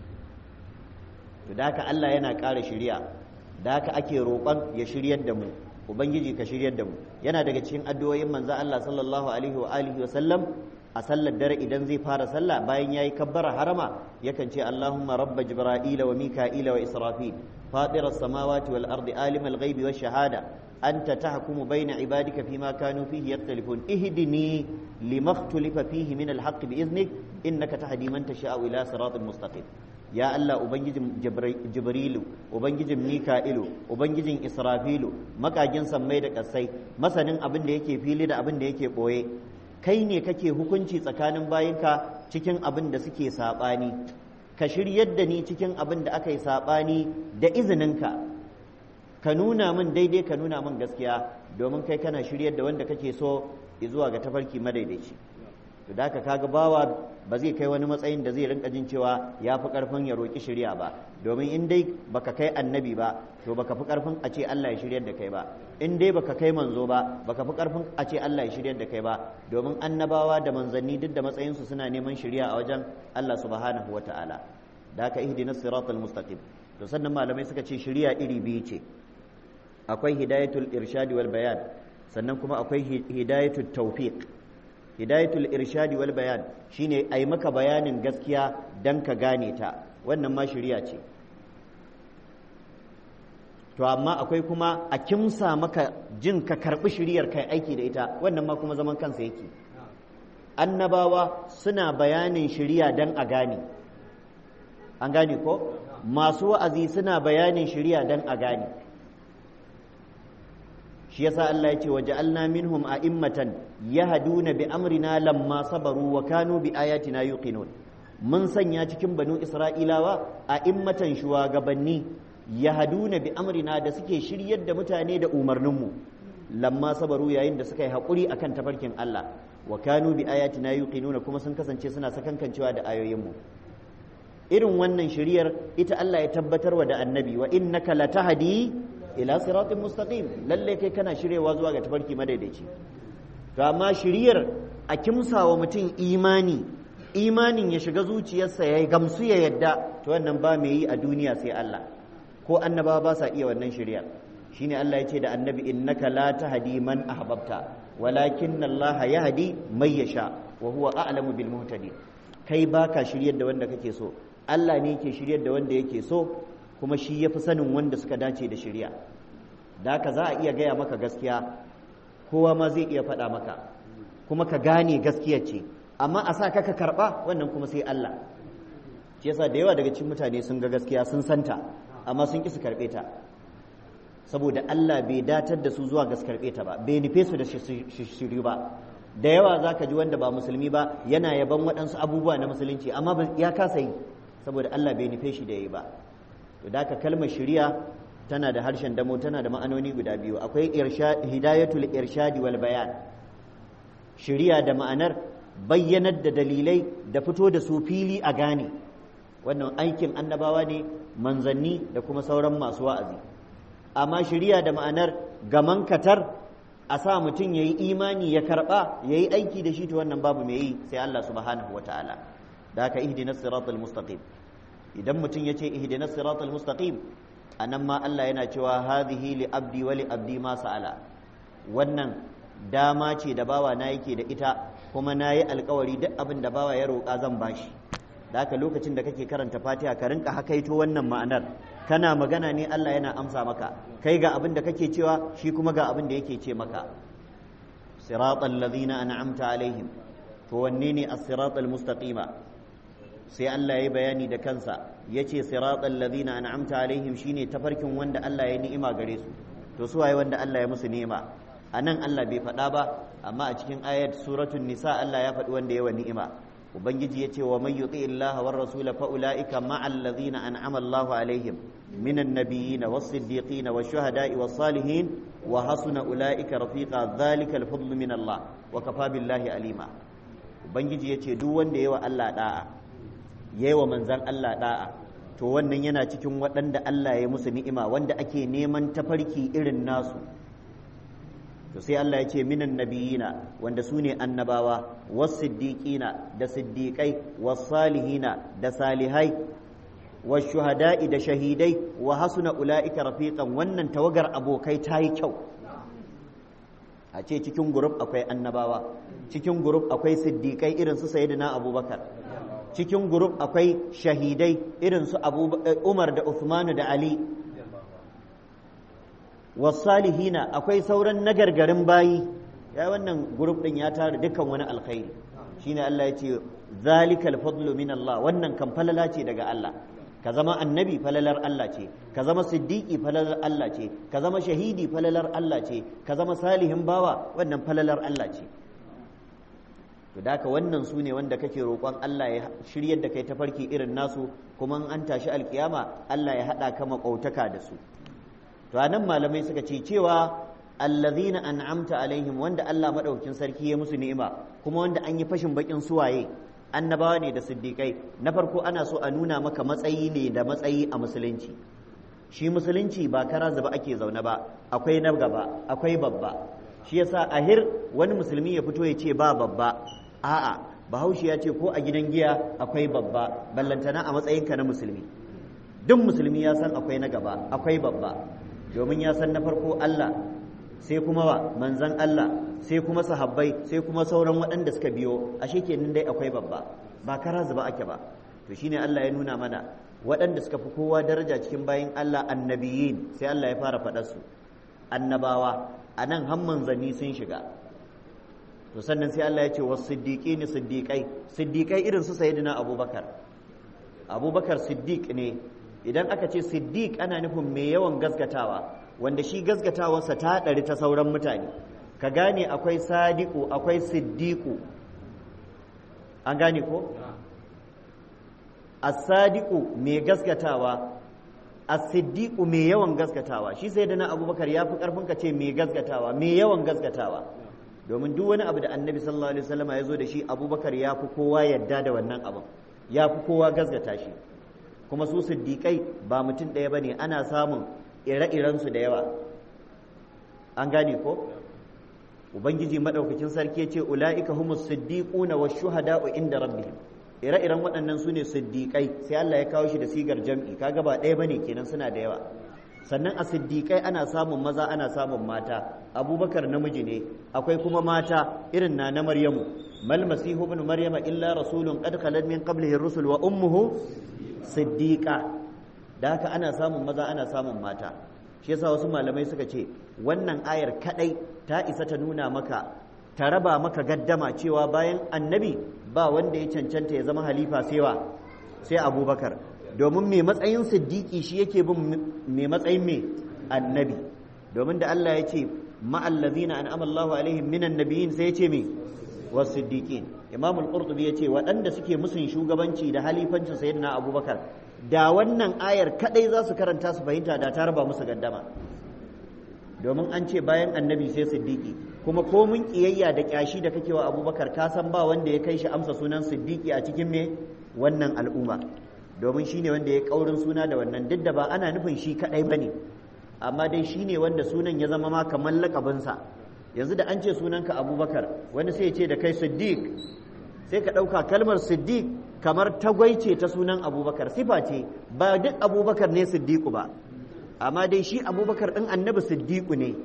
to da haka Allah yana ƙara shirya da haka ake roƙon ya shiryar da mu ubangiji ka shiryar da mu yana daga cikin addu'o'in manzo Allah sallallahu alaihi wa alihi wa sallam a sallar dare idan zai fara sallah bayan yayi kabbara harama yakan ce Allahumma rabb jibril wa mika'ila wa israfil fatir as-samawati wal ardi alim al-ghaibi wash shahada anta tahkumu bayna ibadika fima kanu fihi yakhtalifun ihdini lima ikhtalafa fihi min al-haqq bi idhnik innaka tahdi man tasha'u ila siratin mustaqim ya Allah ubangijin jibrilu ubangijin mika'ilu ubangijin israfilu makagin sammai da kasai masanin abin da yake fili da abin da yake boye kai ne kake hukunci tsakanin bayinka cikin abin da suke saɓani ka shiryar da ni cikin abin da aka yi saɓani da izininka ka nuna min daidai ka nuna min gaskiya domin kai kana shiryar da wanda kake so zuwa ga tafarki madaidaici to da kaga bawa ba zai kai wani matsayin da zai rinka jin cewa ya fi karfin ya roƙi shirya ba domin in dai baka kai annabi ba to baka fi karfin a ce Allah ya shiryar da kai ba in dai baka kai manzo ba baka fi karfin a ce Allah ya shiryar da kai ba domin annabawa da manzanni duk da matsayinsu suna neman shirya a wajen Allah subhanahu wataala da haka ihdinas siratal mustaqim to sannan malamai suka ce shirya iri biyu ce akwai hidayatul irshadi wal bayan sannan kuma akwai hidayatul tawfiq hidayatul irshadi wal bayan shine ai maka bayanin gaskiya dan ka gane ta wannan ma shari'a ce to amma akwai kuma a kimsa maka jin ka karbi shiriyar kai aiki da ita wannan ma kuma zaman kansa yake annabawa suna bayanin shiriya dan a gane an gane ko masu wa'azi suna bayanin shiriya dan a gane shi yasa Allah ya ce wa ja'alna minhum a'immatan yahduna bi amrina lamma sabaru wa kanu bi ayatina yuqinun mun sanya cikin banu isra'ilawa a'immatan shugabanni yahduna bi amrina da suke shiryar da mutane da umarninmu lamma sabaru yayin da suka yi haƙuri akan tafarkin Allah wa kanu bi ayatina yuqinuna kuma sun kasance suna sakankancewa da ayoyinmu irin wannan shiriyar ita Allah ya tabbatar wa da annabi wa innaka latahdi ila siratin mustaqim lalle kai kana shiryewa zuwa ga tafarki madaidaici to amma shiriyar a kimsawa mutum imani imanin ya shiga zuciyarsa ya gamsu ya yadda to wannan ba mai yi a duniya sai Allah ko annabawa ba sa iya wannan shiriyar shine Allah ya ce da annabi innaka la tahdi man ahbabta walakin Allah yahdi may yasha wa huwa a'lamu bil muhtadin kai baka shiryar da wanda kake so Allah ne yake shiryar da wanda yake so kuma shi yafi sanin wanda suka dace da shirya da haka za a iya gaya maka gaskiya kowa ma zai iya faɗa maka kuma ka gane gaskiya ce amma a sa ka ka karɓa wannan kuma sai Allah shi yasa da yawa daga cikin mutane sun ga gaskiya sun santa amma sun ƙi su karɓe ta saboda Allah bai datar da su zuwa gas karɓe ta ba bai nufe su da shiri ba da yawa za ka ji wanda ba musulmi ba yana yaban waɗansu abubuwa na musulunci amma ya kasa yi saboda Allah bai nufe shi da yi ba to da ka kalmar shiriya tana da harshen damo tana da ma'anoni guda biyu akwai hidayatul irshadi wal bayan shiriya da ma'anar bayyanar da dalilai da fito da su fili a gane wannan aikin annabawa ne manzanni da kuma sauran masu wa'azi amma shiriya da ma'anar gaman katar a sa mutum ya yi imani ya karɓa ya yi aiki da shi ta wannan babu mai yi sai Allah subhanahu wa ta'ala da haka ihdinas siratal mustaqim idan mutum ya ce ihdinas siratal mustaqim anan ma Allah yana cewa hadhihi li abdi wa li abdi ma sa'ala wannan dama ce da bawa na yake da ita kuma na yi alkawari duk abin da bawa ya roƙa zan bashi da haka lokacin da kake karanta fatiha ka rinka hakaito wannan ma'anar kana magana ne Allah yana amsa maka kai ga abin da kake cewa shi kuma ga abin da yake ce maka siratal ladhina an'amta alaihim to wanne ne as-siratal mustaqima sai Allah ya bayani da kansa yace siratal ladhina an'amta alaihim shine tafarkin wanda Allah ya ni'ima gare su to su waye wanda Allah ya musu ni'ima anan Allah bai faɗa ba amma a cikin ayat suratul nisa Allah ya faɗi wanda ya wa ni'ima ubangiji ya ce wa man yuti illaha war rasula fa ulaika ma'al ladhina an'ama Allahu alaihim minan nabiyyin was siddiqin was shuhada'i was salihin wa hasuna ulaika rafiqa dhalika al fadlu min Allah wa kafa billahi alima ubangiji ya ce duk wanda yawa Allah da'a yayi wa manzan Allah da'a to wannan yana cikin waɗanda Allah ya musu ni'ima wanda ake neman tafarki irin nasu to sai Allah ya ce minan nabiyina wanda su ne annabawa was siddiqina da siddiqai was salihina da salihai was shuhada'i da shahidai wa hasuna ula'ika rafiqan wannan tawagar abokai ta yi kyau a ce cikin gurub akwai annabawa cikin gurub akwai siddiqai irin su sayyidina abubakar cikin gurub akwai shahidai irin su umar da uthmanu da ali wasalihina akwai sauran nagargarin bayi ya wannan grup din ya tara dukkan wani alkhairi shine Allah ya ce zalikal fadlu min Allah wannan kan falala ce daga Allah ka zama annabi falalar Allah ce ka zama siddiqi falalar Allah ce ka zama shahidi falalar Allah ce ka zama salihin bawa wannan falalar Allah ce to daka wannan su ne wanda kake roƙon Allah ya shiryar da kai tafarki irin nasu kuma an tashi alkiyama Allah ya haɗa ka maƙautaka da su to anan malamai suka ce cewa allazina an'amta alaihim wanda Allah madaukakin sarki ya musu ni'ima kuma wanda an yi fashin bakin suwaye annabawa ne da siddiqai na farko ana so a nuna maka matsayi ne da matsayi a musulunci shi musulunci ba kara zuba ake zaune ba akwai na gaba akwai babba shi yasa ahir wani musulmi ya fito ya ce ba babba a'a bahaushe ya ce ko a gidan giya akwai babba ballantana a matsayinka na musulmi duk musulmi ya san akwai na gaba akwai babba domin ya san na farko Allah sai kuma wa manzan Allah sai kuma sahabbai sai kuma sauran waɗanda suka biyo ashe kenan dai akwai babba ba kara zuba ake ba to shine Allah ya nuna mana waɗanda suka fi kowa daraja cikin bayin Allah annabiyin sai Allah ya fara faɗar su annabawa a nan har manzanni sun shiga to sannan sai Allah ya ce wasu siddiƙi siddiƙai siddiƙai irin su sayyidina abubakar abubakar siddiq ne idan aka ce siddiq ana nufin mai yawan gaskatawa wanda shi gaskatawarsa ta ɗari ta sauran mutane ka gane akwai sadiku akwai siddiku an gane ko as-sadiqu mai gaskatawa as-siddiqu mai yawan gaskatawa shi sai da na abubakar ya fi karfin ka ce mai gaskatawa mai yawan gaskatawa domin duk wani abu da annabi sallallahu alaihi wasallam ya zo da shi abubakar ya fi kowa yadda da wannan abin ya fi kowa gaskata shi kuma su siddiƙai ba mutum ɗaya ba ne ana samun ire-irensu da yawa an gane ko ubangiji maɗaukakin sarki ya ce ula'ika humus siddiquna wa shuhada'u inda rabbihim ire-iren waɗannan su ne siddiƙai sai Allah ya kawo shi da sigar jam'i kaga ba ɗaya bane kenan suna da yawa sannan a siddiƙai ana samun maza ana samun mata abubakar namiji ne akwai kuma mata irin na na maryamu mal masihu ibn maryama illa rasulun qad khalat min qablihi rusul wa ummuhu siddiqa da haka ana samun maza ana samun mata shi yasa wasu malamai suka ce wannan ayar kadai ta isa ta nuna maka ta raba maka gaddama cewa bayan annabi ba wanda ya cancanta ya zama halifa sai wa sai abubakar domin mai matsayin siddiqi shi yake bin mai matsayin mai annabi domin da Allah ya ce ma'allazina an'ama Allahu alaihim minan nabiyyin sai ya ce me wasiddiqin imam al-qurtubi ya ce waɗanda suke musun shugabanci da halifancin sayyidina abubakar da wannan ayar kadai za su karanta su fahimta da ta raba musu gaddama domin an ce bayan annabi sai siddiqi kuma ko mun kiyayya da kyashi da kake wa abubakar ka san ba wanda ya kai shi amsa sunan siddiqi a cikin me wannan al'umma domin shine wanda ya kaurin suna da wannan duk da ba ana nufin shi kadai bane amma dai shine wanda sunan ya zama ma kamar lakabinsa yanzu da an ce sunanka abubakar wani sai ya ce da kai siddiq sai ka ɗauka kalmar siddiq kamar tagwaice ta sunan abubakar sifa ce ba duk abubakar ne siddiqu ba amma dai shi abubakar ɗin annabi siddiqu ne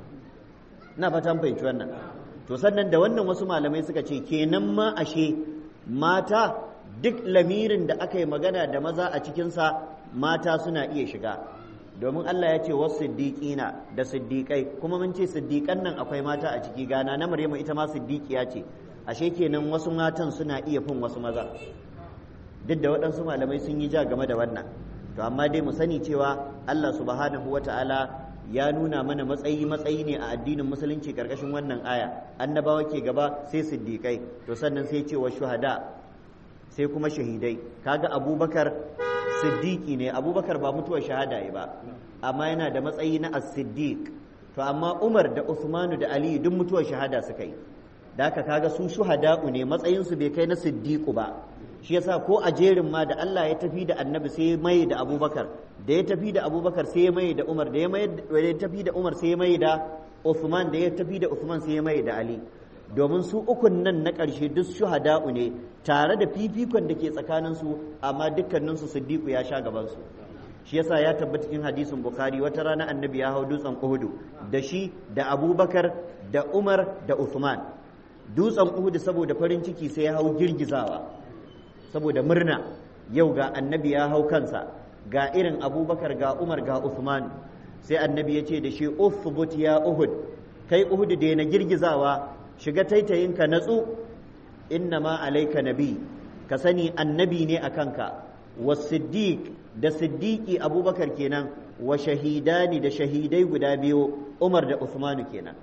na fatan fahimci wannan to sannan da wannan wasu malamai suka ce kenan ma ashe mata duk lamirin da aka yi magana da maza a cikinsa mata suna iya shiga domin Allah ya ce wasu siddiƙina da siddiƙai kuma mun ce siddiƙan nan akwai mata a ciki gana na Maryamu ita ma siddiƙiya ce ashe kenan wasu matan suna iya fin wasu maza duk da waɗansu malamai sun yi ja game da wannan to amma dai mu sani cewa Allah subhanahu wata'ala ya nuna mana matsayi matsayi ne a addinin musulunci karkashin wannan aya annabawa ke gaba sai siddiƙai to sannan sai ce wa shuhada sai kuma shahidai kaga abubakar siddiqi ne abubakar ba mutuwar shahada ya ba amma yana da matsayi na as-siddiq to amma umar da usmanu da ali duk mutuwar shahada suka yi da haka kaga su shuhada'u ne matsayin su bai kai na siddiqu ba shi yasa ko a jerin ma da Allah ya tafi da annabi sai ya mai da abubakar da ya tafi da abubakar sai ya mai da umar da ya tafi da umar sai ya mai da usman da ya tafi da usman sai ya mai da ali domin su ukun nan na ƙarshe duk shuhada'u ne tare da fifikon da ke tsakaninsu amma dukkaninsu siddiqu ya sha gabansu shi yasa ya tabbata cikin hadisin bukhari wata rana annabi ya hau dutsen uhudu da shi da abubakar da umar da usman dutsen uhudu saboda farin ciki sai ya hau girgizawa saboda murna yau ga annabi ya hau kansa ga irin abubakar ga umar ga usman sai annabi ya ce da shi uthbut ya uhud kai uhudu da na girgizawa shiga taitayinka natsu inna ma alaika nabi ka sani annabi ne a kanka wa siddiq da siddiqi abubakar kenan wa shahidani da shahidai guda biyu umar da usmanu kenan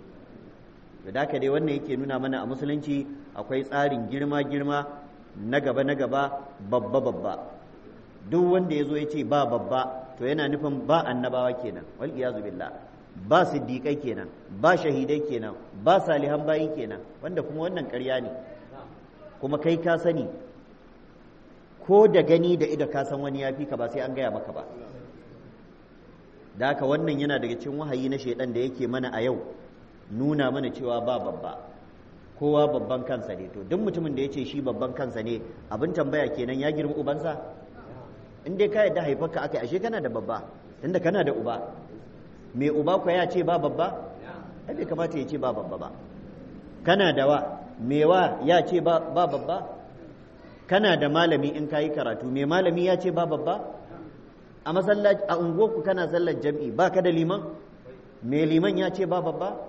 da haka dai wannan yake nuna mana a musulunci akwai tsarin girma girma na gaba na gaba babba babba duk wanda ya zo ya ce ba babba to yana nufin ba annabawa kenan wal iyazu billah ba siddiƙai kenan ba shahidai kenan ba salihan bayi kenan wanda kuma wannan ƙarya ne kuma kai ka sani ko da gani da ido ka san wani ya fi ka ba sai an gaya maka ba da haka wannan yana daga cikin wahayi na shaidan da yake mana a yau nuna mana cewa ba babba kowa babban kansa ne to duk mutumin da ya ce shi babban kansa ne abin tambaya kenan ya girma ubansa in dai ka yadda haifarka aka ashe kana da babba tunda kana da uba mai uba kwa ya ce ba babba ai bai kamata ya ce ba babba ba kana da wa mai wa ya ce ba babba kana da malami in kayi karatu mai malami ya ce ba babba a masallaci a unguwarku kana sallar jam'i ba ka da liman mai liman ya ce ba babba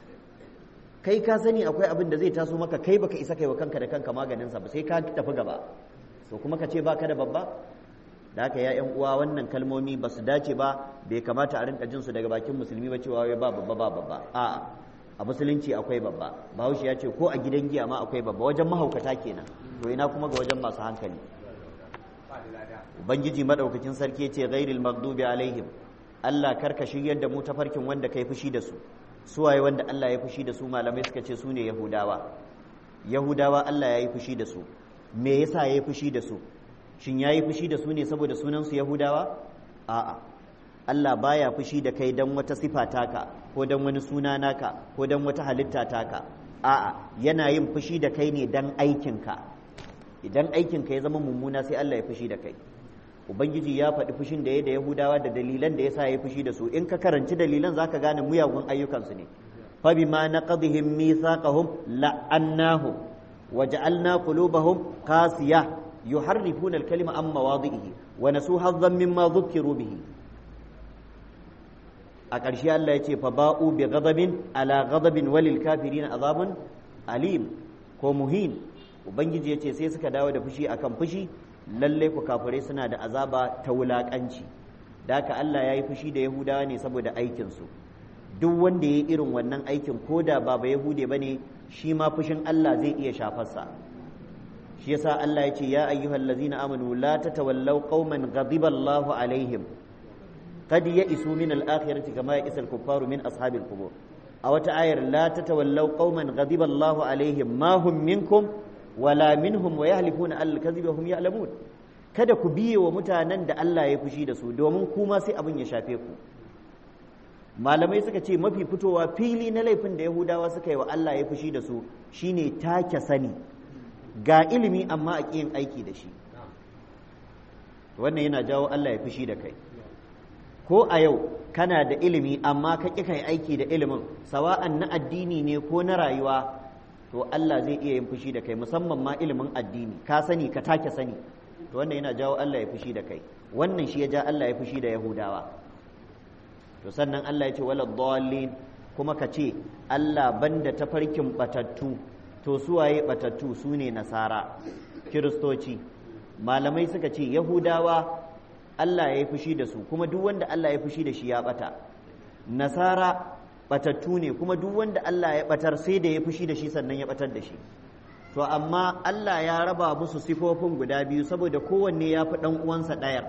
kai ka sani akwai abin da zai taso maka kai baka isa kai wa kanka da kanka maganinsa ba sai ka tafi gaba so kuma ka ce ba ka da babba da haka ya yan uwa wannan kalmomi ba su dace ba bai kamata a rinka jin su daga bakin musulmi ba cewa wai ba babba ba babba a'a a musulunci akwai babba bahaushe ya ce ko a gidan giya ma akwai babba wajen mahaukata kenan to ina kuma ga wajen masu hankali ubangiji madaukakin sarki ce ghairil maghdubi alaihim Allah karka shiryar da mu tafarkin wanda kai fushi da su suwaye wanda Allah ya fushi da su malamai suka ce su ne yahudawa yahudawa Allah ya yi fushi da su me yasa ya yi fushi da su shin ya yi fushi da su ne saboda sunansu yahudawa a'a Allah baya fushi da kai don wata sifa taka ko don wani suna naka ko don wata halitta taka a'a yana yin fushi da kai ne don aikinka idan aikinka ya zama mummuna sai Allah ya fushi da kai ubangiji ya faɗi fushin da ya da yahudawa da dalilan da ya sa ya fushi da su in ka karanci dalilan zaka gane muyagun ayyukansu ne fa bima naqadhihim mithaqahum la'annahum waja'alna qulubahum qasiyah yuharrifuna al-kalima an mawadhihi wa nasu hazzan mimma dhukkiru bihi a ƙarshe Allah ya ce fa ba'u bi ghadabin ala ghadabin walil kafirin azabun alim ko muhin ubangiji ya ce sai suka dawo da fushi akan fushi lalle ku kafirai suna da azaba ta wulakanci da haka Allah ya yi fushi da yahudawa ne saboda aikinsu duk wanda ya yi irin wannan aikin ko da ba ba yahude ba ne shi ma fushin Allah zai iya shafarsa shi yasa Allah ya ce ya ayyuhal ladzina amanu la tatawallaw qauman ghadiba Allahu alaihim qad ya'isu min al-akhirati kama ya'isa al-kuffaru min ashabil qubur a wata ayar la tatawallaw qauman ghadiba Allahu alaihim ma hum minkum wala minhum wa yahlifuna al kadhiba hum ya'lamun kada ku biye wa mutanen da Allah ya fushi da su domin kuma sai abin ya shafe ku malamai suka ce mafi fitowa fili na laifin da yahudawa suka yi wa Allah ya fushi da su shine take sani ga ilimi amma a ƙiyin aiki da shi wannan yana jawo Allah ya fushi da kai ko a yau kana da ilimi amma ka ƙi kai aiki da ilimin sawa'an na addini ne ko na rayuwa to Allah zai iya yin fushi da kai musamman ma ilimin addini ka sani ka take sani to wannan yana jawo Allah ya fushi da kai wannan shi ya ja Allah ya fushi da Yahudawa to sannan Allah ya ce wala dallin kuma ka ce Allah banda tafarkin batattu to suwaye batattu su ne nasara kiristoci malamai suka ce Yahudawa Allah ya yi fushi da su kuma duk wanda Allah ya fushi da shi ya bata nasara batattu ne kuma duk wanda Allah ya batar sai da ya fushi da shi sannan ya batar da shi to amma Allah ya raba musu sifofin guda biyu saboda kowanne ya fi ɗan uwansa ɗayar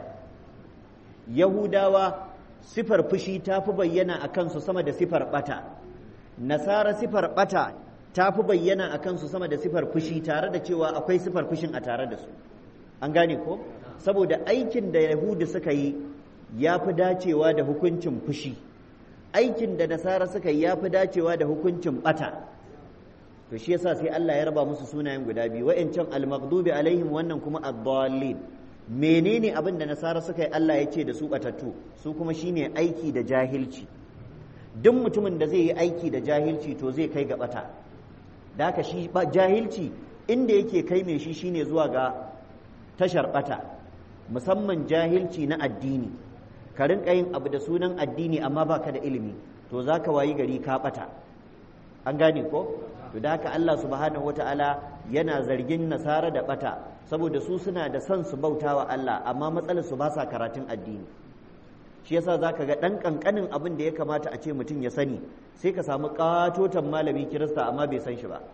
yahudawa sifar fushi ta fi bayyana a kansu sama da sifar ɓata nasara sifar ɓata ta fi bayyana a kansu sama da sifar fushi tare da cewa akwai sifar fushin a tare da su an gane ko saboda aikin da yahudu suka yi ya fi dacewa da hukuncin fushi aikin da nasara suka yi ya fi dacewa da hukuncin bata to shi yasa sai Allah ya raba musu sunayen guda biyu wa'ancan al-maghdubi alaihim wannan kuma ad-dallin menene abin da nasara suka yi Allah ya ce da su batattu su kuma shine aiki da jahilci duk mutumin da zai yi aiki da jahilci to zai kai ga bata da haka shi jahilci inda yake kai mai shi shine zuwa ga tashar bata musamman jahilci na addini ka rinka yin abu da sunan addini amma baka da ilimi to za ka wayi gari ka bata an gane ko to da haka Allah subhanahu wataala yana zargin nasara da bata saboda su suna da son su bauta wa Allah amma matsalar su ba sa karatun addini shi yasa zaka ga dan kankanin abin da ya kamata a ce mutum ya sani sai ka samu katotan malami kirista amma bai san shi ba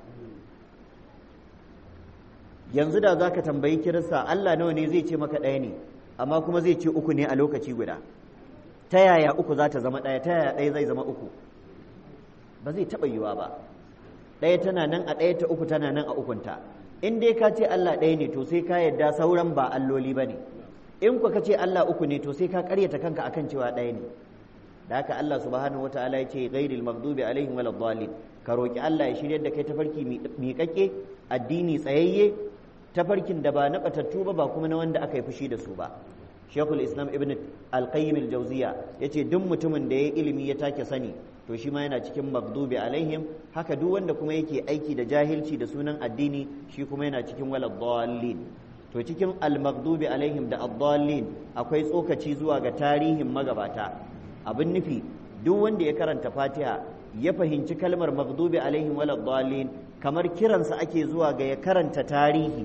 yanzu da zaka tambayi kirista Allah nawa ne zai ce maka ɗaya ne amma kuma zai ce uku ne a lokaci guda ta yaya uku za ta zama ɗaya ta yaya ɗaya zai zama uku ba zai taɓa yiwa ba ɗaya tana nan a ɗaya ta uku tana nan a ukunta in dai ka ce Allah ɗaya ne to sai ka yadda sauran ba alloli ba ne in ku ka ce Allah uku ne to sai ka ƙaryata kanka akan cewa ɗaya ne da haka Allah subhanahu wataala ya ce ghairil maghdubi alaihim walad dhalin ka roki Allah ya shiryar da kai tafarki miƙaƙƙe addini tsayayye tafarkin da ba na batattu ba ba kuma na wanda aka yi fushi da su ba shekul islam ibn al-qayyim al-jawziya yace duk mutumin da ya ilimi ya take sani to shi ma yana cikin maghdubi alaihim haka duk wanda kuma yake aiki da jahilci da sunan addini shi kuma yana cikin walad dallin to cikin al-maghdubi alaihim da ad-dallin akwai tsokaci zuwa ga tarihin magabata abin nufi duk wanda ya karanta fatiha ya fahimci kalmar maghdubi alaihim walad dallin kamar kiransa ake zuwa ga ya karanta tarihi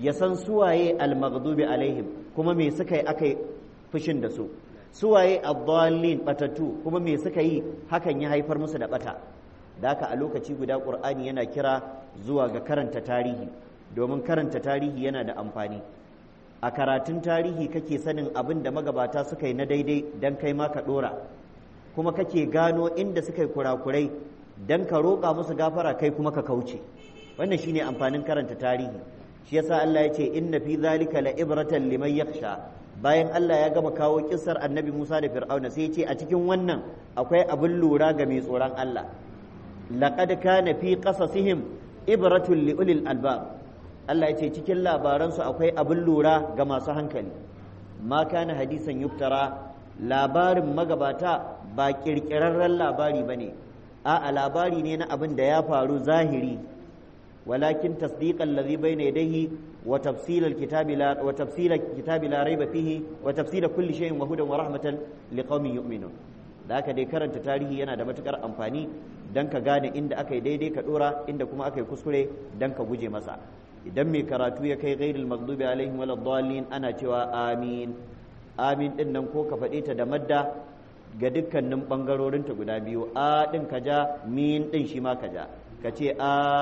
ya san suwaye al-maghdubi alaihim kuma me suka yi aka fushin da su suwaye ad-dallin batatu kuma me suka yi hakan ya haifar musu da bata da haka a lokaci guda qur'ani yana kira zuwa ga karanta tarihi domin karanta tarihi yana da amfani a karatun tarihi kake sanin abin da magabata suka yi na daidai don kai ma ka dora kuma kake gano inda suka yi kurakurai don ka roƙa musu gafara kai kuma ka kauce wannan shine amfanin karanta tarihi shi yasa Allah ya ce inna fi zalika la ibratan liman yakhsha bayan Allah ya gama kawo kissar annabi Musa da Fir'auna sai ya ce a cikin wannan akwai abin lura ga mai tsoron Allah laqad kana fi qasasihim ibratun li ulil albab Allah ya ce cikin labaransu akwai abin lura ga masu hankali ma kana hadisan yuftara labarin magabata ba kirkirarren labari bane a'a labari ne na abin da ya faru zahiri walakin tasdiqan ladhi bayna yadayhi wa tafsil alkitabi la wa tafsil alkitabi la rayba fihi wa tafsil kulli shay'in wa hudan wa rahmatan liqaumin yu'minun da haka dai karanta tarihi yana da matukar amfani dan ka gane inda aka yi daidai ka dora inda kuma aka yi kuskure dan ka guje masa idan mai karatu ya kai ghairil maghdubi alaihim wal dallin ana cewa amin amin din nan ko ka faɗe ta da madda ga dukkanin bangarorin ta guda biyu a din ka ja min din shi ma ka ja ka ce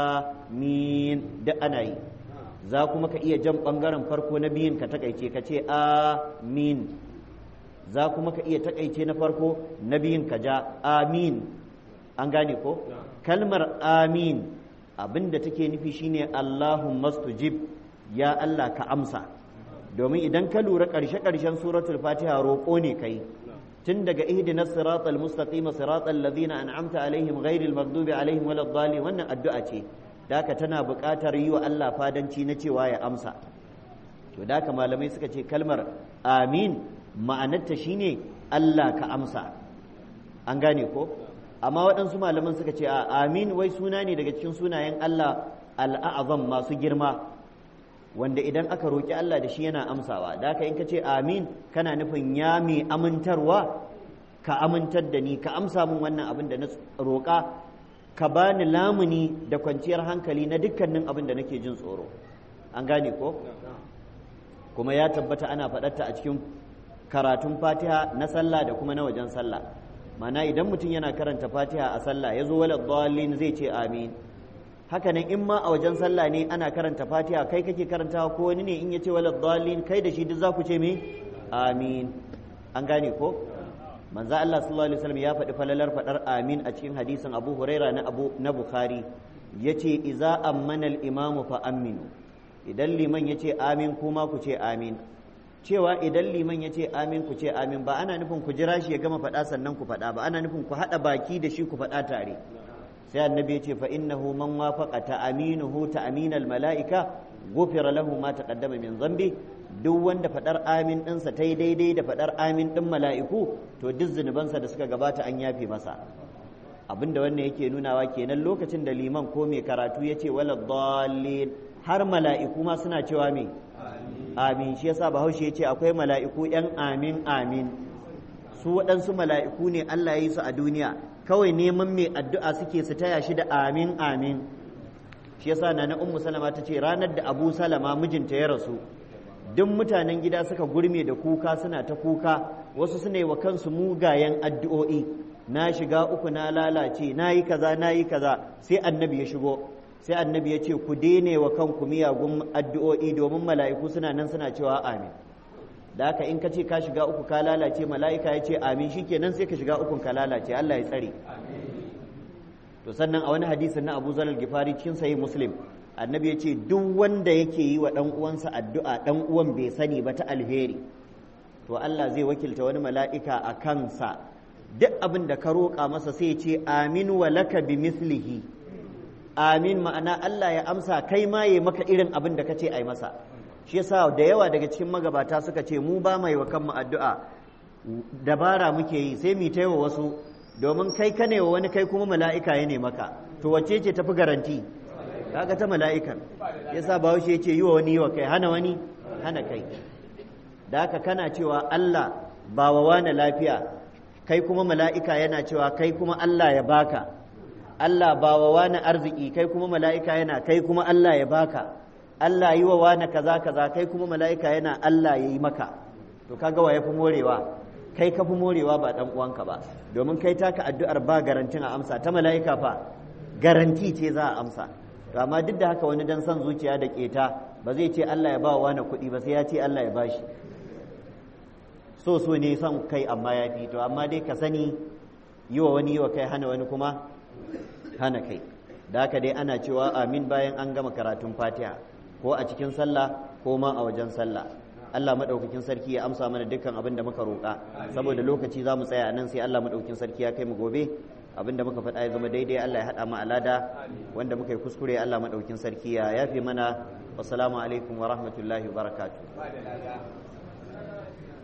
amin duk ana yi za kuma ka iya jan bangaren farko na biyun ka takaice ka ce amin za kuma ka iya takaice na farko na biyun ka ja amin an gane ko kalmar amin abin da take nufi shine Allahumma stujib ya Allah ka amsa domin idan ka lura ƙarshe-ƙarshen suratul fatiha roƙo ne kai tun daga ihdinas siratal mustaqim siratal ladzina an'amta alaihim ghairil maghdubi alaihim waladdallin wannan addu'a ce daka tana buƙatar yi wa Allah fadanci na cewa ya amsa to daka malamai suka ce kalmar amin ma'anarta shine Allah ka amsa an gane ko amma waɗansu malaman suka ce a amin wai suna ne daga cikin sunayen Allah al'azam masu girma wanda idan aka roƙi Allah da shi yana amsawa da haka in ka ce amin kana nufin ya mai amintarwa ka amintar da ni ka amsa min wannan abin da na roƙa ka bani lamuni da kwanciyar hankali na dukkanin abin da nake jin tsoro an gane ko kuma ya tabbata ana faɗarta a cikin karatun fatiha na sallah da kuma na wajen sallah mana idan mutum yana karanta fatiha a sallah ya zo wala dhalin zai ce amin haka nan in ma a wajen sallah ne ana karanta fatiha kai kake karantawa ko wani ne in ya ce wala dhalin kai da shi duk za ku ce me amin an gane ko manzo Allah sallallahu alaihi wasallam ya faɗi falalar faɗar amin a cikin hadisin Abu Huraira na Abu na Bukhari yace iza ammana al-imamu fa aminu idan liman yace amin kuma ku ce amin cewa idan liman ya ce amin ku ce amin ba ana nufin ku jira shi ya gama faɗa sannan ku faɗa ba ana nufin ku haɗa baki da shi ku faɗa tare sai annabi ya ce fa innahu man wafaqa ta'aminuhu ta'aminal mala'ika ghufira lahu ma taqaddama min dhanbi duk wanda faɗar amin ɗinsa ta yi daidai da faɗar amin ɗin mala'iku to duk zunubansa da suka gabata an yafe masa abinda wannan yake nunawa kenan lokacin da liman ko mai karatu ya ce wala dallin har mala'iku ma suna cewa me amin shi yasa bahaushe ya ce akwai mala'iku ‘yan amin amin su waɗansu mala'iku ne Allah ya yi su a duniya kawai neman mai addu'a suke su taya shi da amin amin shi yasa na na ummu salama ta ce ranar da abu salama mijinta ya rasu duk mutanen gida suka gurme da kuka suna ta kuka wasu suna yi wa kansu mugayen addu'o'i na shiga uku na lalace na yi kaza na yi kaza sai annabi ya shigo sai annabi ya ce ku daine wa kanku miyagun addu'o'i domin mala'iku suna nan suna cewa amin da haka in ka ce ka shiga uku ka lalace mala'ika ya ce amin shikenan sai ka shiga ukun ka lalace Allah ya tsare to sannan a wani hadisin na Abu Zalal Gifari cikin sahih Muslim annabi ya ce duk wanda yake yi wa dan uwansa addu'a dan uwan bai sani ba ta alheri to Allah zai wakilta wani mala'ika a kansa duk abin da ka roƙa masa sai ya ce amin wa laka bi mislihi amin ma'ana Allah ya amsa kai ma yi maka irin abin da kace ai masa shi yasa da yawa daga cikin magabata suka ce mu ba mai wa kanmu addu'a dabara muke yi sai mu ta wa wasu domin kai ka wa wani kai kuma mala'ika ya ne maka to wacce ce tafi garanti kaga ta mala'ikan yasa bahaushe yace yi wa wani yi wa kai hana wani hana kai da haka kana cewa Allah ba wa wani lafiya kai kuma mala'ika yana cewa kai kuma Allah ya baka Allah ba wa wani arziki kai kuma mala'ika yana kai kuma Allah ya baka Allah yi wa wani kaza kaza kai kuma mala'ika yana Allah ya yi maka to kaga wa ya fi morewa kai ka fi morewa ba dan uwanka ba domin kai taka addu'ar ba garantin a amsa ta mala'ika fa garanti ce za a amsa to amma duk da haka wani dan son zuciya da keta ba zai ce Allah ya ba wa wani kuɗi ba sai ya ce Allah ya bashi so so ne son kai amma ya fi to amma dai ka sani yi wa wani yi wa kai hana wani kuma hana kai da haka dai ana cewa amin bayan an gama karatun fatiha ko a cikin sallah ko ma a wajen sallah Allah maɗaukakin sarki ya amsa mana dukkan abin da muka roƙa saboda lokaci za mu tsaya nan sai Allah maɗaukakin sarki ya kai mu gobe abin da muka faɗa ya zama daidai Allah ya haɗa mu alada wanda muka yi kuskure Allah maɗaukakin sarki ya yafe mana wassalamu alaikum wa rahmatullahi wa barakatuh